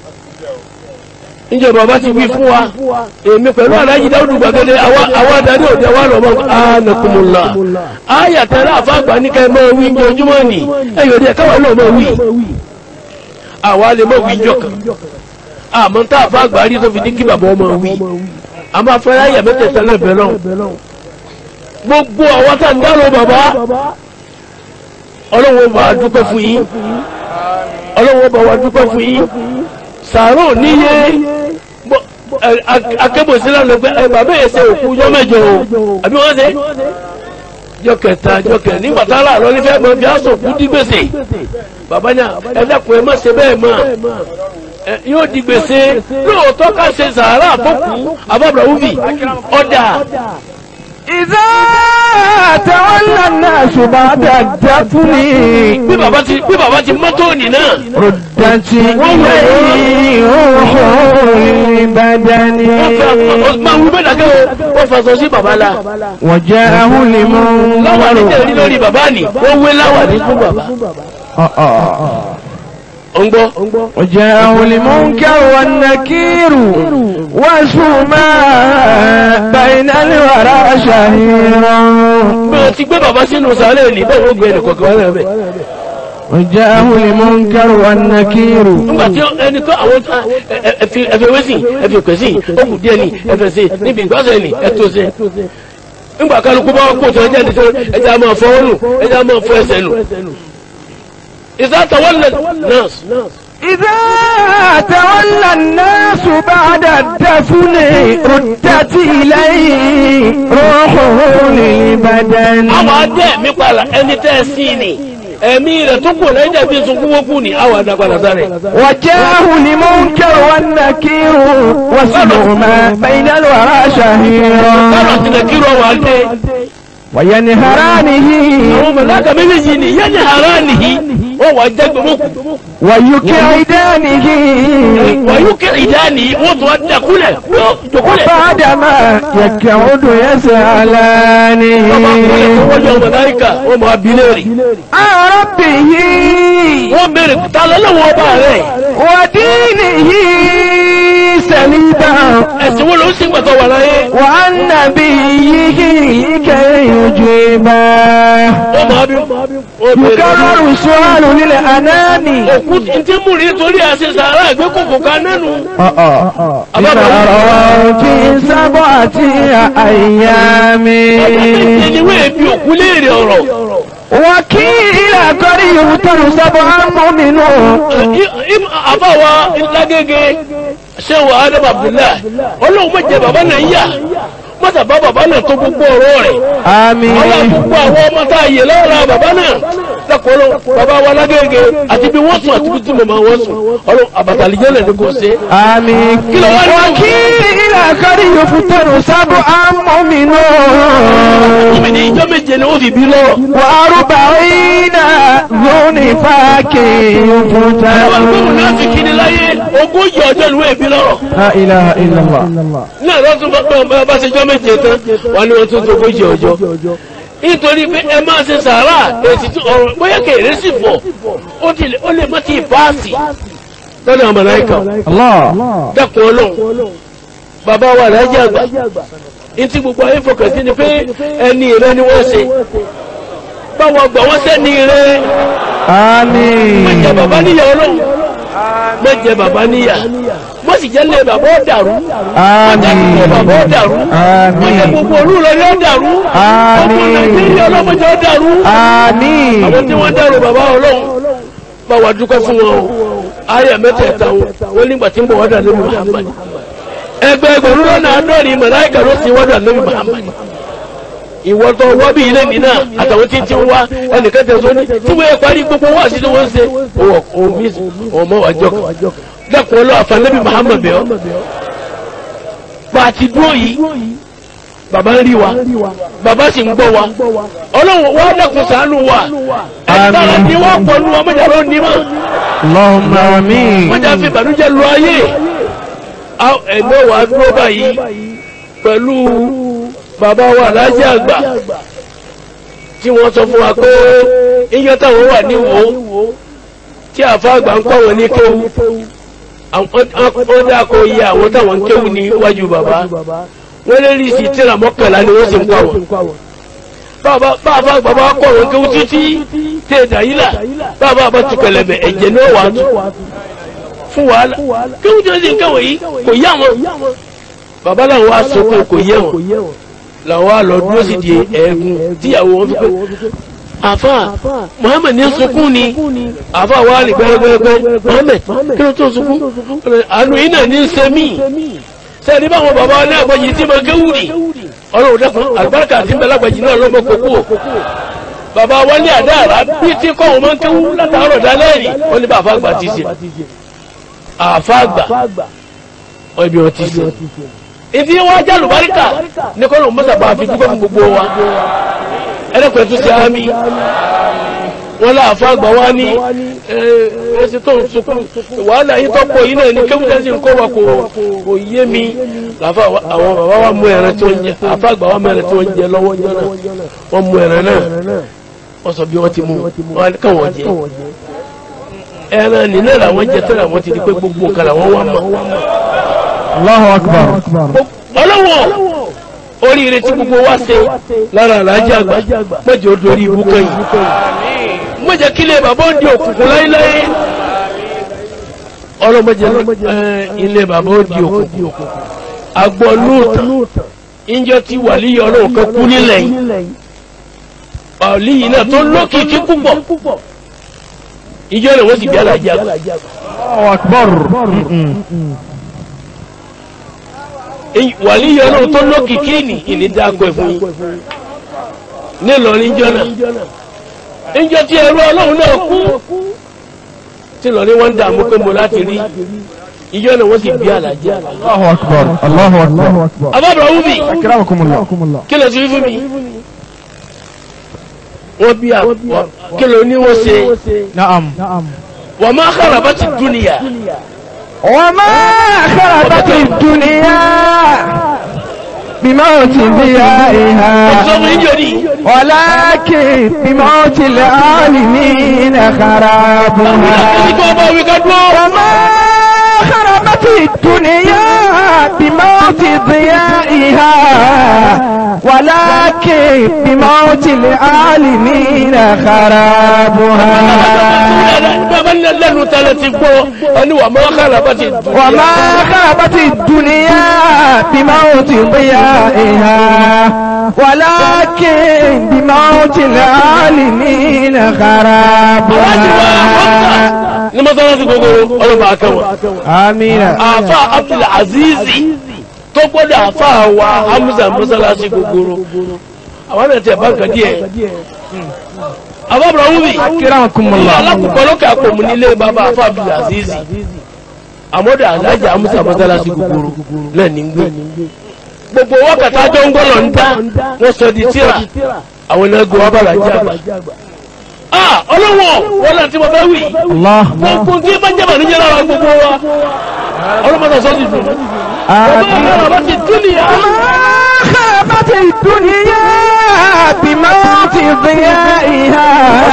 níjọba bá ti wí fún wa èmi pẹ̀lú aláyí dáúdù gbàgede àwọn adarí òde wa lọ́mọ anakumula ayé àtẹ̀rẹ́ àfa àgbà ní ká ẹ máa wí ní ojúmọ́ ni ẹ̀yọ̀ òde káwọn náà máa wí àwa lè máa wí jọ kan àmọ́ tá àfa àgbà rí tó fi ní kí bàbá ọmọ wí àmọ́ afẹ́rẹ́ ayé mẹ́tẹ̀ẹ̀ta náà bẹ̀ lọ́wọ́ gbogbo àwọn tá ń dárò bàbá ọlọ́wọ́ bá wa dúpẹ́ fún yín ọlọ́wọ́ bá wa dúpẹ́ fún yín sàárò níye bọ́- ẹ- a- akébòsílẹ̀ lọ pé ẹ bàbá yẹn ṣe òkú jọ mẹ́jọ o àbí wọ́n ṣe jọ kẹta jọ kẹ nígbà tá a rà lọ nífẹ̀ẹ́ mọ bí a sọ kú dí gbèsè bàbá náà ẹ dẹ́kun ẹ má ṣe bẹ́ẹ̀ mọ́ ẹ yóò di gbèsè lóòótọ́ ká ṣe sàárà fọ́kù abábọ̀ wúfì ọ̀dà إذا تولى الناس بعد الدفن bí bàbá ti bí bàbá ti mọ́tò nì náà ردت إليه روح البدن máa wú bẹ́ẹ̀ dàgẹ́ o wọ́n fàṣọ sí bàbá la وجاءه láwà ní tẹ̀lé المنكر lórí bàbá ni wọ́n wé láwà ní fún bàbá آه آه. ò ń gbọ́ وجاءه المنكر والنكير وسما بين الورى شهيرا bí wọ́n ti gbé bàbá sínú sàárè ní bẹ́ẹ̀ wọ́n gbé ẹnì kọ̀ọ̀kan wọn bẹ́ẹ̀ وجاءه المنكر والنكير nígbà tí ẹni tó àwọn ẹfẹ wẹ́sì ẹfẹ pẹ̀sì ó kù díẹ̀ ni ẹfẹ sí níbi ìgbàsẹ̀ ni ẹtò sí nígbà kálukú bá kó tó ẹjẹ́ nìkan ẹjẹ́ a máa fọ ọ́ nù ẹjẹ́ a máa fọ ẹsẹ̀ nù ìsátawọ́lẹ̀ nọ́ọ̀sì إذا تولى الناس بعد الدفن ردت إليه روحه للبدن àwọn adé mi pààlà ẹni tẹ́ ẹ sí ni ẹ̀mí rẹ̀ tó kù lẹ́yìn dàbí sunkún wọ́n kù ní àwọn àdàgbàdà sáré. وجاءه المنكر والنكير وسلهما بين الورى káàrọ̀ شهيرا àti nàkírọ̀ wà dé. وينهرانه àwọn mọ̀láka méjèèjì ni yẹn ní ara nìyí wọ́n wà jẹ́ gbẹmọ́kù. ويكعدانه wọ́n yóò kẹ́ ìdáni wọ́n tún wá dẹkulẹ̀ yóò dọkulẹ̀. بعدما يكعد wọ́n máa kúlẹ̀ tó يسألانه wọ́n jọ mọ̀láyíkà wọ́n máa bí léèrè. عن ربه wọ́n béèrè ta lọ́lọ́wọ́ ọba rẹ̀ ودينه سليبا ẹ̀sìn wo ló ń sìn gbàtọ̀ wà láyé. وعن نبيه كي يجيبا wọ́n máa bí wọ́n béèrè. يكرر السؤال للأنام òkú ntí mú rí torí àṣẹ sàárà ìgbé kòkò kan nínú. بما في سبعة أيام ẹni wẹ́ẹ̀ bí òkú léèrè ọ̀rọ̀. وكيل قد يغتر سبعا مؤمن àbáwa lágége ṣéwà adam abdullahi ọlọ́run má jẹ bàbá náà yá mọ́tà bá bàbá náà tó gbogbo ọ̀rọ̀ rẹ̀ Àmín. ọlá gbogbo àwọn ọmọ tá a yè lọ́ra bàbá náà lẹ́kọ̀ọ́ bàbá wa lágége àti bí wọ́n sùn àti bí tí mo máa wọ́n sùn ọlọ́ àbàtàlíjẹ́ lẹ̀ ní kò ṣe. Àmín. Kí ló wá ní? Wàkílà kárí yóò fún tẹ̀rù sábọ̀ àmọ́mìnú. Omi ní ìjọ méje ni wọ́n fi bí lọ́rọ̀. Wàrúbà ìnà lóní fàákì yóò fún Àwọn tẹ̀rù. agbóhùn náà ti kiri láyé ogójì ọjọ́ ni wọ́n fi lọ́rọ̀. La ilaha illallah. Náà lọ́tún bá bá bá ṣe jọ́ méje tán wà ní wọ́n tún tó ogójì ọjọ́. Nítorí pé ẹ máa ṣe sàárà èsì tí ọ̀rọ̀ bóyá kèrè sì fọ̀ ó ti lè- ó lè má ti paasi lọ́dọ̀ àwọn màláíkà. Allah. Dẹ́kun ọlọ́run bàbá wa lájà àgbà ntí gbogbo ayé fọkàn sí ni pé ẹni rẹ ni wọ́n ṣe báwọn gbà wọ́n sẹ́ni rẹ Àmín. mẹjẹ bàbá níyà ọlọ́run mẹjẹ bàbá níyà wọ́n sì jẹ́ lé bàbá ó dàrú wọ́n jẹ́ Àmín. lé bàbá ó dàrú wọ́n jẹ́ Àmín. gbogbo olúlo yóò dàrú Àmín. gbogbo nàìjíríà ọlọ́mọdé ó dàrú Àmín. àwọn tí wọ́n dàrú bàbá ọlọ́run bá wa dúpẹ́ fún wọn o ayé mẹ́tẹ̀ẹ̀ta wọn wọ́n nígbà tí ń bọ̀ wọ́n dà lórí Muhammad ẹgbẹ́ ẹgbẹ̀rún lọ́nà àádọ́rin màláíkà ló ti wọ́n dà lórí Muhammad ìwọ tó wọ́ bí ilé mi náà àtàwọn tí ń ti ń wá ẹnìkan tẹ̀ sọ ní tí wọ́n parí gbogbo wá sí ni wọ́n ń ṣe òwò omi ọmọ wàjọ kan dẹ́kun ọlọ́ àfàlẹ́bí Muhammad bẹ́ẹ̀ bá a ti dúró yìí bàbá ń rí wa bàbá sì ń gbọ́ wa ọlọ́run wá dẹ́kun ṣàánú wa ẹ̀ka ni wọ́n pọ̀ nù ọmọdé ló ní mọ́ Allahumma àmín. wọ́n já fi ìbànújẹ́ lu ayé ẹgbẹ́ wa dúró báyìí pẹ̀lú bàbá wa aláàjì àgbà tí wọ́n sọ fún wa pé iyọ́ táwọn wà ní wo tí àfa àgbà ń kọ́ wọn ní kéwu wọ́n dá kó iye àwọn táwọn ń kéwu ní iwájú bàbá wọ́n lé rí sí tíra mọ́kànlá ni wọ́n sì ń kọ́ wọn bàbá bàbá àgbà bá kọ́ wọn kéwu títí tẹ̀ dàyílà bàbá àbá tu kẹlẹ̀bẹ̀ ẹ̀jẹ̀ ní wàá tu fún wàhálà kéwu tí wọ́n sì ń kẹ́wọ̀ yìí kò yá wọn bàbá làwọn wá sọkún kò yẹ wọn làwọn wá lọ dúró sí di ẹ̀ẹ́gùn tíyàwó wọn fi pé àfà Muhammed ní sunkún ni àfà wa rí gbẹrẹgbẹrẹgbẹ Muhammed kí ló tó sunkún àánú yìí náà ní sẹ́mi sẹ́ni báwọn bàbá wọn náà gbọ́jì tí mo kéwù ni ọlọ́run dẹ́kun àlùbáríkà tí mbẹ́lágbàjì náà lọ́mọ kókó o bàbá wọn ní àdá àrà bí tí kọ́ wọn máa ń kéwù látàárọ̀ dálẹ́rì wọn ní bàbá àgbà ti ṣe àfà àgbà wọn ibi wọn ti ṣe ìdí wọn ajá àlùbáríkà ní kọ́ ló ń mọ́tà bá a fi dúpẹ́ fún gbogbo wa ẹlẹ́kùn ẹ̀tún sí àmì wọn láàfá àgbà wá ní ẹsẹ̀ tó ń sunkún wàhálà yìí tó pọ̀ yìí náà ní kéwúdẹ́ sí nǹkan wa kò kò yé mi làfà àwọn bàbá wa mú ẹran tí wọ́n jẹ àfá àgbà wa mú ẹran tí wọ́n jẹ lọ́wọ́ jọ náà wọ́n mú ẹran náà wọ́n sọ bí wọ́n ti mú wọn káwọn jẹ ẹran nínú làwọn jẹ tẹ́lẹ̀ àwọn ti di pé gbogbo nǹkan làwọn wá mọ̀ Allahu akbar. ọlọ́wọ́ oríire tí gbogbo wa ṣe lára àlàájì àgbà mẹ́jọ dorí ibú kẹ́yìn mẹ́jọ kílẹ̀ bàbá ó di òkùnkùn láíláí ọlọ́mọdé ilé bàbá ó di òkùnkùn àgbọ̀ lóòtàn ìjọ tí wàlíyọ ọlọ́run kan kú nílẹ̀ yìí wàlíyì náà tó lókìkí púpọ̀ ìjọ rẹ̀ wọ́n sì bí àlàájì àgbà Allahu akbar. wàlíyọ ọlọ́run tó lókìkí ní ìní dáko ẹ̀ fún yín nílọrin jọ náà níjọ tí ẹrú ọlọ́run náà kú tí lọ ní wọ́n ń dààmú pé mo láti rí ìjọ náà wọ́n sì bí àlàjẹ́ Allahu akbar. Allahu akbar. abábọ̀ wúbi Akramakumullah. kí ló ti rí fún mi wọ́n bí à kí ló ní wọ́n ṣe Na'am. wọ́n máa kára bá ti dúnìyà وما خربت الدنيا بموت ضيائها ọ̀sọ́ fún ìjọ ní ولكن بموت العالمين خرابها ìgbà ọba òwe ká dúró وما خربت الدنيا بموت ضيائها ولكن بموت العالمين خرابها bàbá ní lẹ́nu tẹ́lẹ̀ ti gbọ́ ẹni wà máa kára bá ti dúnìyà وما خابت الدنيا بموت ضيائها ولكن بموت العالمين خرابها ní mọ́sálásí gbogbo ọlọ́ba akẹ́wọ̀n آمين àfa Abdul Azizi tó gbọ́dọ̀ àfa wa hamza mọ́sálásí gbogbooro àwọn náà tẹ̀ bá nǹkan díẹ̀ àbábọ̀ wúmi ilé Akramakumullah. alákùnkọ́ lókè àpòmù nílé bàbá àfa abdul aziz àmọ́dọ̀ alájà hamza mọ́sálásí gbogbooro náà ní gbé gbogbo wákàtí àjọ ń gbọ́lọ̀ ń dá wọ́n sọ di tíra àwọn iná gbọ́ wá bàrà jẹ́ àgbà. ah ọlọ́wọ́ wọn náà tí mo fẹ́ wí Allah. gbogbo tí bá jẹ́ bànújẹ́ lára gbogbo wa ọlọ́mọdé sọ́ọ́ ti dùn. Àmín. ọmọ bá ti dún nìyà. خابت الدنيا بموت ضيائها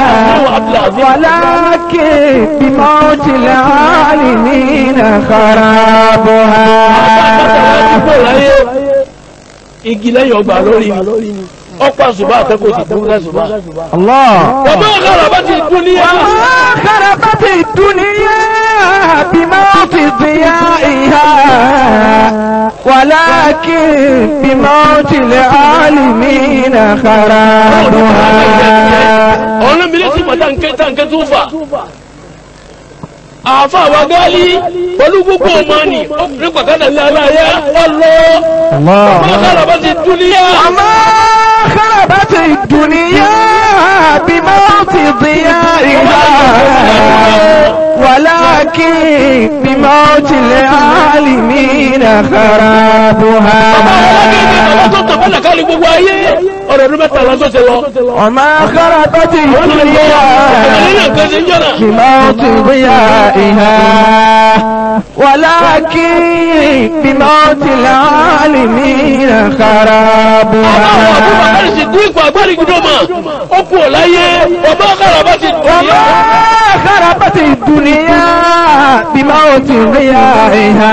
ولكن بموت العالمين خرابها igi lẹ́yìn ọgbà lórí mi ọ̀pọ̀ àṣùbà àtẹ́kọ̀ọ́ sì dún lẹ́sùbà. الله ọmọ ọ̀gára bá ti dún níyà. وما خربت الدنيا بموت ضيائها ولكن بموت العالمين خرابها ọ̀nà mi lè sì mọ̀ táǹkẹ́ táǹkẹ́ tó fà. àfa àwa gáálí pẹ̀lú gbogbo ọmọ ni ní pàkátà ní aláyá ọlọ́ ọmọ ọ̀gára bá ti dún níyà. وما خربت الدنيا بموت ضيائها ولكن بموت العالمين خرابها Àwọn tó tàn fẹ́lẹ̀ káàlì gbogbo ayé. Ọ̀rọ̀ ọdún mẹ́ta lọ́sọ̀ ṣe lọ. وما خربت الدنيا بموت ضيائها ولكن بموت العالمين Àwọn خرابها àbúrò sì kú ipò agbárí gbọdọ̀ mọ̀. Ó kú ọ̀ láyé. Ọba ọ̀gára bá ti dún وما níyà. خربت الدنيا بموت ضيائها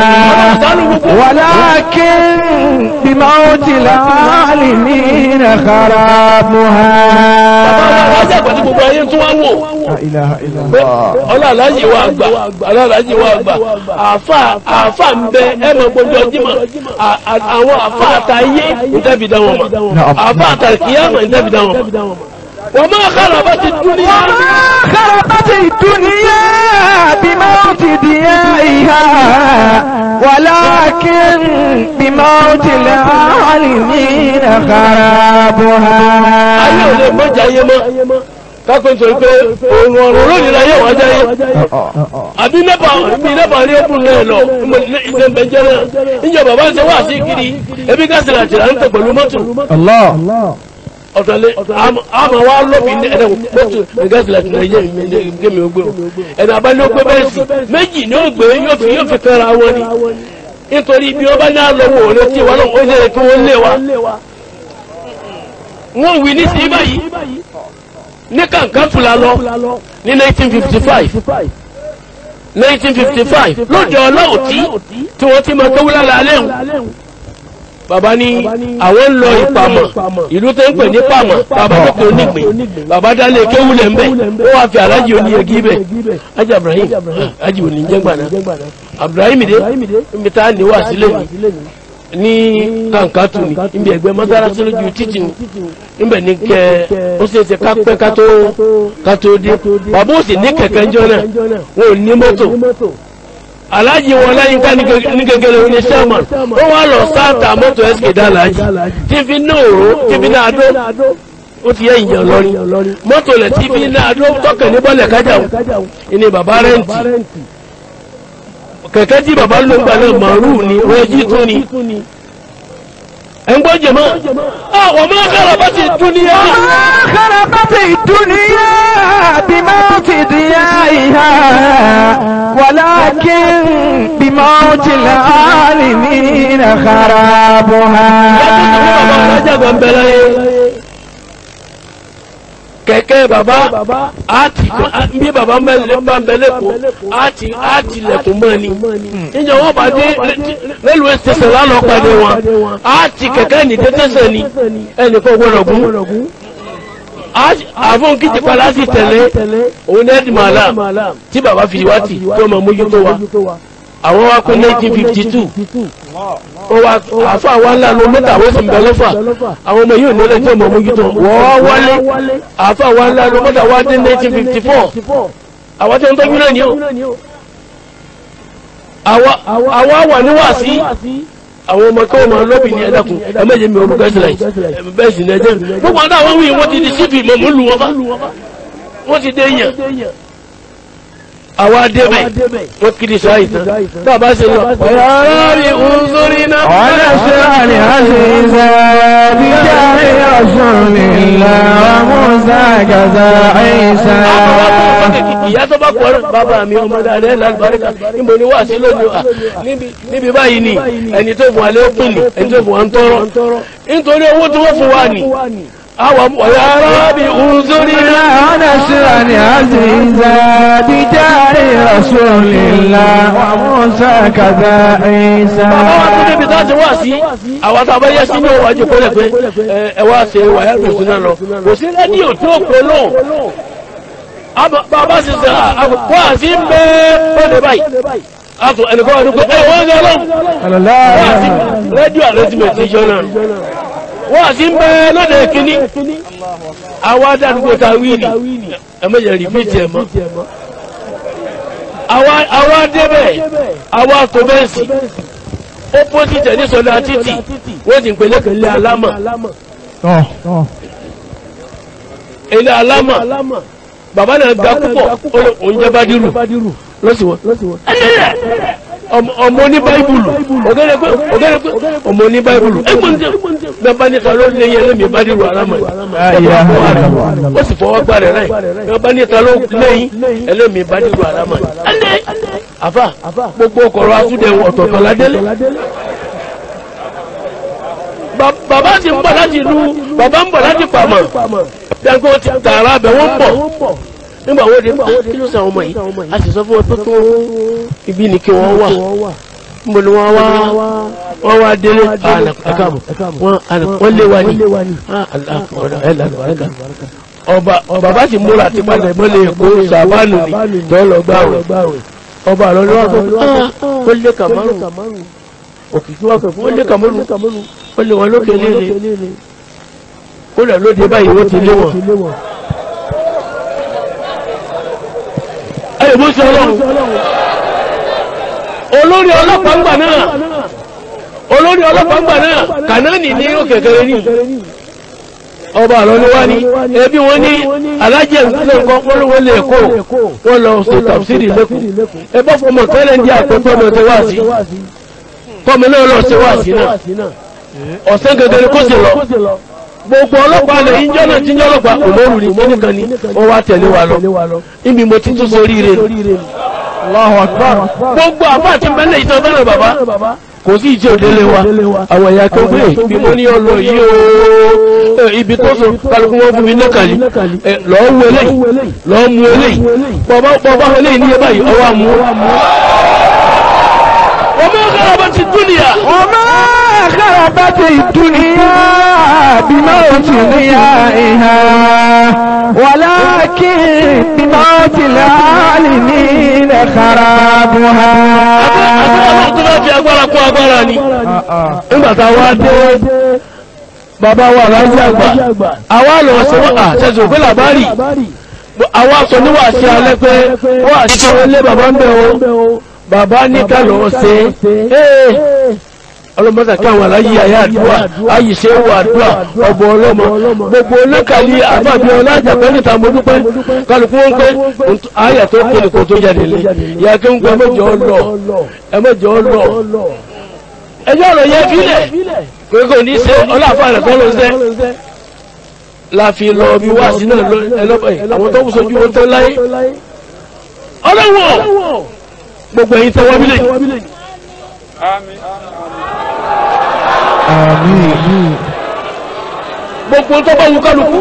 ولكن بموت العالمين خرابها Ọjà àgbà tí gbogbo ayé tún wá wò. لا إله إلا Pé الله ọlọ́àlájì wa àgbà ọlọ́àlájì wa àgbà àfà àfà ń bẹ ẹ mọ gbogbo ọjí mọ àwọn àfà àtàyé ìtẹ́bi dá wọn mọ àfà àtàkìyàmọ̀ ìtẹ́bi dá wọn mọ. Wọ́n máa kára bá ti dún níyà. وما خربت الدنيا بموت ضيائها ولكن بموت العالمين خرابها ayé ò lè mọ́jà ayé mọ́ kákó nítorí pé òun ọ̀run lónìí láyé wọ́n jáyé àbí nẹ́pà bí nẹ́pà ní ẹkùn náà lọ iṣẹ́ ń bẹ jẹ́ náà níjọ bàbá ń ṣe wá sí kiri ebi gáàsì láti rà ń tẹ̀ pẹ̀lú mọ́tò الله ọ̀tọ̀lẹ̀ àmọ́ wa lóbi ní ẹ̀dẹ̀ mọ́tò gáàsì láti rà yé mi ó gbé o ẹ̀dẹ̀ abáni ó gbé bẹ́ẹ̀ sí méjì ni ó gbé yóò fi yóò fi kẹ́ra wọn ni nítorí bí wọ́n bá ní àlọ́wọ́ òun tí wọ́n lọ́wọ́ ó lè kí wọ́n lé wa wọ́n wí ní sí báyìí ní kàǹkà fúlà lọ ní 1955 1955 lóde ọlọ́ọ̀tí tí wọ́n ti máa tó wúlá lálẹ́ hùn bàbá ní àwọn ń lọ ìpamọ̀ ìlú tó ń pè ní pamọ̀ bàbá tó pè onígbìn bàbá dálé kéwúlẹ̀ ń bẹ̀ ó wàá fi alájì oníyegi bẹ̀ ajá Ibrahim ajì òní jẹ́ gbàná Ibrahim dé níbi tá a ní wá sílẹ̀ ní ní kàǹkà tù ní níbi ẹgbẹ́ mọ́sálásí lójú títì ní níbẹ̀ ní kẹ́ ó ṣe é ṣe ká pẹ́ ká tó ká tó dé bàbá òsì ní kẹ̀kẹ́ ńjọ́ náà wọn ò ní mọ́tò aláàjì wọn lẹ́yìn ká ní gẹ́gẹ́rẹ́ ní sẹ́mọ̀n ó wá lọ sáàtà mọ́tò ẹ́sìkè dá aláàjì tí fi ní òró tí fi ní adó ó ti yẹ ìyàn lọ́rí mọ́tò lẹ̀ tí fi ní adó tọkẹ̀ ní bọ́lẹ̀ kájà ní bàbá rẹ́ǹtì kẹ̀kẹ́ tí bàbá ló ń gbà náà màrú ni rẹ́jí tún ni ẹ̀ ń gbọ́ jẹ̀mọ́ àwọn ọmọ kára bá ti dún ní ẹ́ خربت الدنيا بموت ضيائها ولكن بموت العالمين خرابها kẹ̀kẹ́ bàbá àti bí bàbá mẹ́lẹ̀ bá ń bẹ lẹ́kọ̀ọ́ àti àti lẹ̀kùn mọ́ ni níjọ wọ́n bá dé rélùwé station lánàá pàdé wọn àti kẹ̀kẹ́ ní tẹ́tẹ́sẹ̀ ni ẹnì kan gbọ́dọ̀ gún àfọ̀n kìtì padà sí tẹ̀lé òun ní ẹ̀dìmọ̀lá tí bàbá fi wá tì tó máa mójútó wa àwọn wa kó 1952 ó wá àfọ àwọn ńlá ló mẹ́ta àwọn sì ń bẹ lọ́fà àwọn ọmọ yóò nílẹ̀ tí ọmọ mójútó wọ́n wálé àfọ àwọn ńlá ló mẹ́ta wá dé 1954 àwọn tí wọ́n tọ́jú náà ni ó àwa wà ní wàásí àwọn ọmọ kí wọ́n máa lọ́bì ní ẹ̀dàkùn ẹ̀mẹ́jẹ̀ mi ọmọ kẹsìlá yìí bẹ́ẹ̀ sì ní ẹjẹ́ gbogbo àwọn àwọn wíyìn wọ́n ti di sífì mọ̀mú lu wọn bá wọ́n ti dé yàn àwa débẹ̀ wọ́n kiri sọ àyìntàn bàbá ṣe lọ ọ̀yà aráàlú òǹzorí náà. ونشرح لعزيزا بجاه رسول الله وموسى كذا عيسى ìyá tó bá kọ́ ọ́ bàbá mi ọmọ dáadáa lálùbáríkà níbo ni wà sí lónìí à níbi níbi báyìí ni ẹni tó fún wa lé pín ní ẹni tó fún wa ń tọrọ nítorí owó tí wọ́n fún wa ní àwọn ọ̀yà arábì òǹzorí náà. ونشرح لعزيزا بجاه رسول الله وموسى كذا عيسى bàbá wa tún débi tá a ti wá sí àwọn tá a bá yẹ sí ní òwò àjò kọ́lẹ̀ pé ẹ, ẹ wá ṣe wàyà tó sí náà lọ kò sí rédíò tó kọ náà Àmọ́ bàbá sì sẹ àkókò àti ń bẹ fọdẹ báyìí àtò ẹnìkan wà ní pé ẹ wọ́n ń lọ صلى الله wọ́n عليه àti وسلم rédíò àrẹ́tìmẹ̀tì ìjọ náà wọ́n àti ń bẹ lọ́dẹ kínní àwa dàdúgbò ta wíìlì ẹ mẹ́jẹ̀ rìpíìtì ẹ̀ mọ́ àwa àwa débẹ̀ àwa tó bẹ́ẹ̀ sí opposite ẹ̀ ní sọ̀dọ̀ títì wọ́n sì ń pè lẹ́kẹ̀lẹ́ alámà اه اه ilé alámà bàbá náà ga púpọ̀ ó lè oúnjẹ bá dírù lọ́síwọ́ ọmọ ní báíbùlù ọ̀gẹ́rẹ́ pé ọ̀gẹ́rẹ́ pé ọmọ ní báíbùlù ẹgbọ́n tí bẹ́ẹ̀ níta ló lé yẹn lẹ́mìí bá dírù alámà ó sì fọwọ́ gbà rẹ̀ láì bẹ́ẹ̀ níta ló lẹ́yìn ẹlẹ́mìí bá dírù alámà ẹ̀ndẹ́ àfà gbogbo ọkọ̀rọ̀ asúdẹ̀ ọ̀tọ̀ọ̀tọ̀ ládélé Ba- bàbá ti ń bọ̀ láti ìlú bàbá ń bọ̀ láti pàmò dẹ́gbẹ́ ti tààrà bẹ̀ wọ́n bọ̀ nígbà wo de kí ló sàn ọmọ yìí a sì sọ fún wọn tó tó ibi ni kí wọ́n wà níbo ni wọ́n wá wọ́n wá délé ẹ̀kàbọ̀ wọ́n lé wa ní Ah, Allah, ọ̀dọ̀, ẹ̀ lànà, ẹ̀ lànà. ọba bàbá sì múra àti padà ìmọ̀lẹ̀ èkó sàbánù ni tó lọ gbáwẹ̀ ọba àlọ́ ni wọ́n sọ fún ah ó lé kàmárù òkìkí wá pẹ̀ fún ó lé kàmárù ó lé wọn lókè léle ó lẹ̀ lóde báyìí wọ́n ti lé wọn. ẹ̀yìn bó ṣe ọlọ́run olórí ọlọ́pàá ńgbà náà olórí ọlọ́pàá ńgbà náà kànáàní ní ó kékeré ní ọba àlọ́ ni wá ní ẹbí wọn ní alájẹ nǹkan polówó lè kó wọn lọ ṣe tàbísírì lẹ́kọ̀ọ́ ẹ bá fọmọ tẹ́lẹ̀ ń di àpẹẹrẹ ọmọ ṣe wá sí kọ́mi náà lọ ṣe wá sí náà ọ̀sẹ̀ gẹ́gẹ́rẹ́ kó sì lọ gbogbo ọlọ́pàá lè yín jọ́nà tí ń jọ́ ọlọ́pàá òmòrù ní kíníkan ni wọ́n wá tẹ̀lé wa lọ níbi mo ti tún sórí rẹ̀ Allahu akbar gbogbo àbá àti mẹ́lẹ̀ ìtàn fẹ́ràn bàbá kò sí ìjẹ́ òdélé wa àwọn ẹ̀yà kan pé ibi mo ní ọlọ yìí o ibi tó so kálukú wọn fún mi lẹ́kàlí lọ́ọ́ wú eléyìí lọ́ọ́ mú eléyìí bọ́bá bọ́bá eléyìí ní ẹbá yìí ọwọ́ àmú. ọmọ ọ̀gára bá ti dúnìyà. وما خربت الدنيا بموت ضيائها ولكن بموت العالمين خرابها àti ọlọ́run tó bá fi agbára kún agbára ni. nígbà tá a wá dé bàbá wa láyé àgbà àwa lọ sí wọn àṣẹṣe òfin làbárì àwa sọ níwà sí alẹ́ pé wọ́n àti tí wọ́n lé bàbá ń bẹ̀ o bàbá ní ká lọ ṣe é ọlọ́mọdé kí àwọn aláyé ayé àdúrà ayé ṣe wà àdúrà ọ̀bọ̀ ọlọ́mọ gbogbo onákàlí àbábí ọlájà pẹ́ níta mo dúpẹ́ kálukú wọn pé ayé tó kéde kó tó jáde lé ìyá kí ń gbé ẹmẹ́jọ lọ ẹmẹ́jọ lọ ẹjọ́ ọ̀rọ̀ yẹ fílẹ̀ pé kò ní ṣe ọlọ́àfà rẹ̀ kọ́ ló ń ṣe láfi lọ bí wá sí náà ẹlọ́pàá àwọn tó ń sojú wọn tó láyé ọlọ́wọ́ gbogbo ẹ̀yin tẹwọ́ bílẹ̀ آمين gbogbo tó bá wù kálukú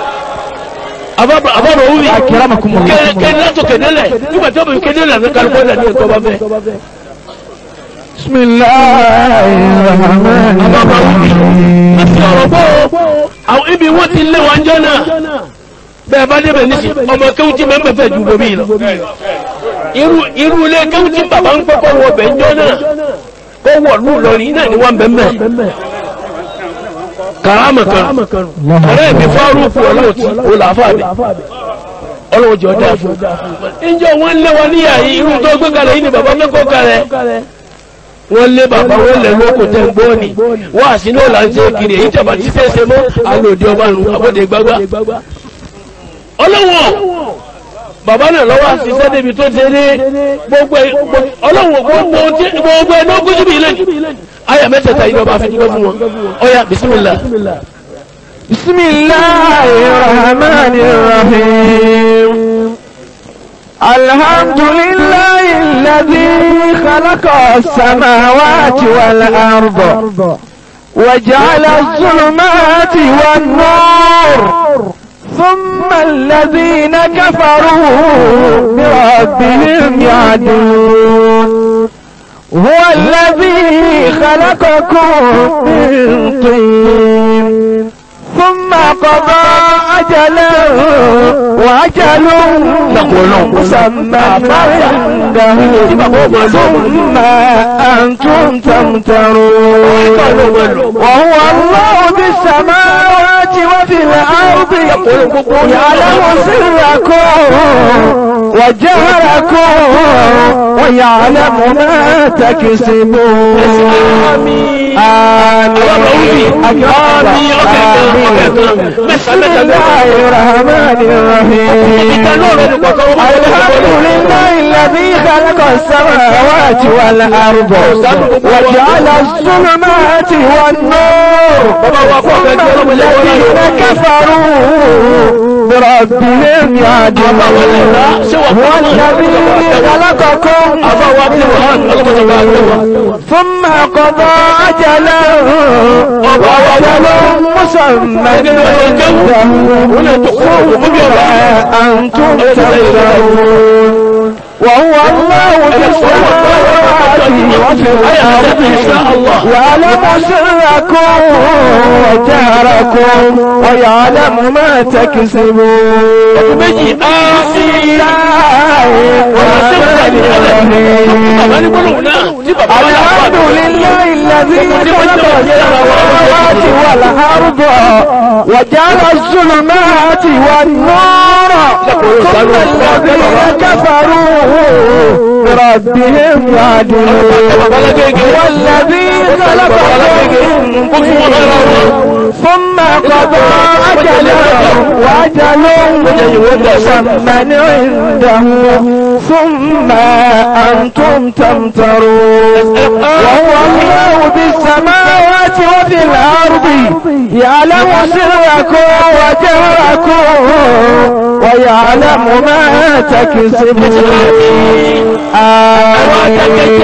àbábọ̀ òwúri Akramakumullah. kéde látò kédélẹ̀ nígbà tí ó bẹ̀ kédélẹ̀ ní kálukú ọ̀dà ní ẹ̀tọ́ bá fẹ́ بسم الله الرحمن àbábọ̀ òwúri láti الرحيم ọ̀rọ̀ bọ́ àwọn ibi wọ́n ti lé wọn jọ náà bẹ́ẹ̀ bá débẹ̀ nísì ọmọ kéwù tí mẹ́mẹ́ fẹ́ ju bomi lọ irú irú ilé kéwù tí bàbá ń kọ́kọ́ wọ bẹ̀ jọ náà kó wọ̀ lù lọ́rin náà ni wọ́n bẹ̀ mẹ́ kàrámà kan ọ̀rẹ́ mi fárúkú ọlọ́ọ̀tí olàáfàbẹ̀ ọlọ́wọ́ jọ dáa fún ìjọ wọn lé wọn níyà yìí irú tó gbé kalẹ̀ yìí ni bàbá mẹ́kọ̀ọ́ kalẹ̀ wọ́n lé bàbá wọn lẹ̀ lóko tẹ̀ ń gbọ́ ni wọ́n àsínú là ń ṣe kiri èyí jọba tí fẹ́ ṣe mọ́ alòdì ọba nù abọ́dé gbágbá. ọlọ́wọ́ bàbá náà lọ́wọ́ àṣìṣẹ́ débi tó ṣe dé gbogbo ẹ̀ ọlọ́wọ́ gbogbo tí- gbogbo ẹ̀ ní ogún síbi ilé ayà mẹ́tẹ̀ẹ̀ta yìí lọ́ba fi dúpẹ́ fún wọn ọ̀yà bisimilá. بسم الله الرحمن الرحيم الحمد لله الذي خلق السماوات والأرض وجعل الظلمات والنور ثم الذين كفروا بربهم يعدلون هو الذي خلقكم من طين ثم قضى أجلا وأجل مسمى عنده ثم أنتم تمترون وهو الله في السماوات وفي الأرض يعلم سركم وجهركم ويعلم ما تكسبون آمين آمين بسم الله الرحمن الرحيم الحمد لله الذي خلق السماوات والأرض وجعل الظلمات والنور ثم الذين كفروا بربهم يعدلون هو الذي خلقكم ثم قضى أجلا وأجل مسمى عنده ثم أنتم تمترون وهو الله في السماوات وفي الأرض يعلم سركم وجهركم ويعلم ما تكسبون méjì بسم الله الرحمن الرحيم الحمد لله الذي خلق السماوات والأرض وجعل الظلمات والنور ثم الذين كفروا بربهم يعدلون هو الذي خلقكم ثم قضى أجلا وأجل مسمى عنده ثم أنتم تمترون وهو الله في السماوات وفي الأرض يعلم سركم وجهركم ويعلم ما تكسبون آمين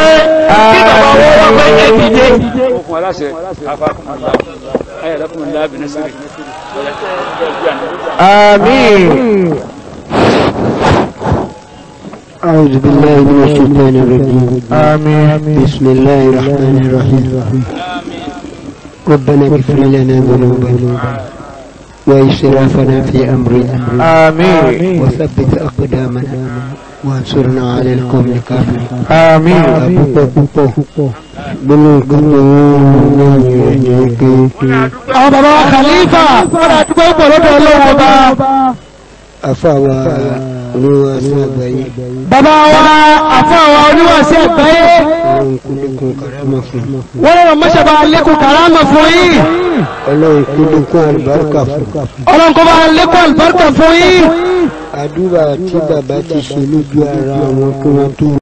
آمين okun aláṣẹ afakumala ayélujára bí nasiri. آمين أعوذ بالله من الشيطان الرجيم آمين بسم الله الرحمن الرحيم ربنا اغفر لنا ذنوبنا وإسرافنا في أمرنا آمين وثبت أقدامنا وانصرنا على القوم الكافرين آمين púpọ̀ púpọ̀ gbólóhùn kan tó ń yẹ pé àwọn bàbá wa khalifa fọ́nà àdúgbò pọ̀ lọ́dọ̀ ọlọ́wọ́ ọba afáwa olúwa sí àgbáyé bàbá wa àfọwà oníwàsí àgbáyé ọlọ́run kúndùnkún karama fún wọ́n lọ́rọ̀ mọ́ṣàbà lékún kàrámà fún yín ọlọ́run kúndùnkún àlùbáríkà fún ọlọ́run kó bá lékún àlùbáríkà fún yín àdúrà tí bàbá ti ṣe lójú ara wọn kí wọ́n tó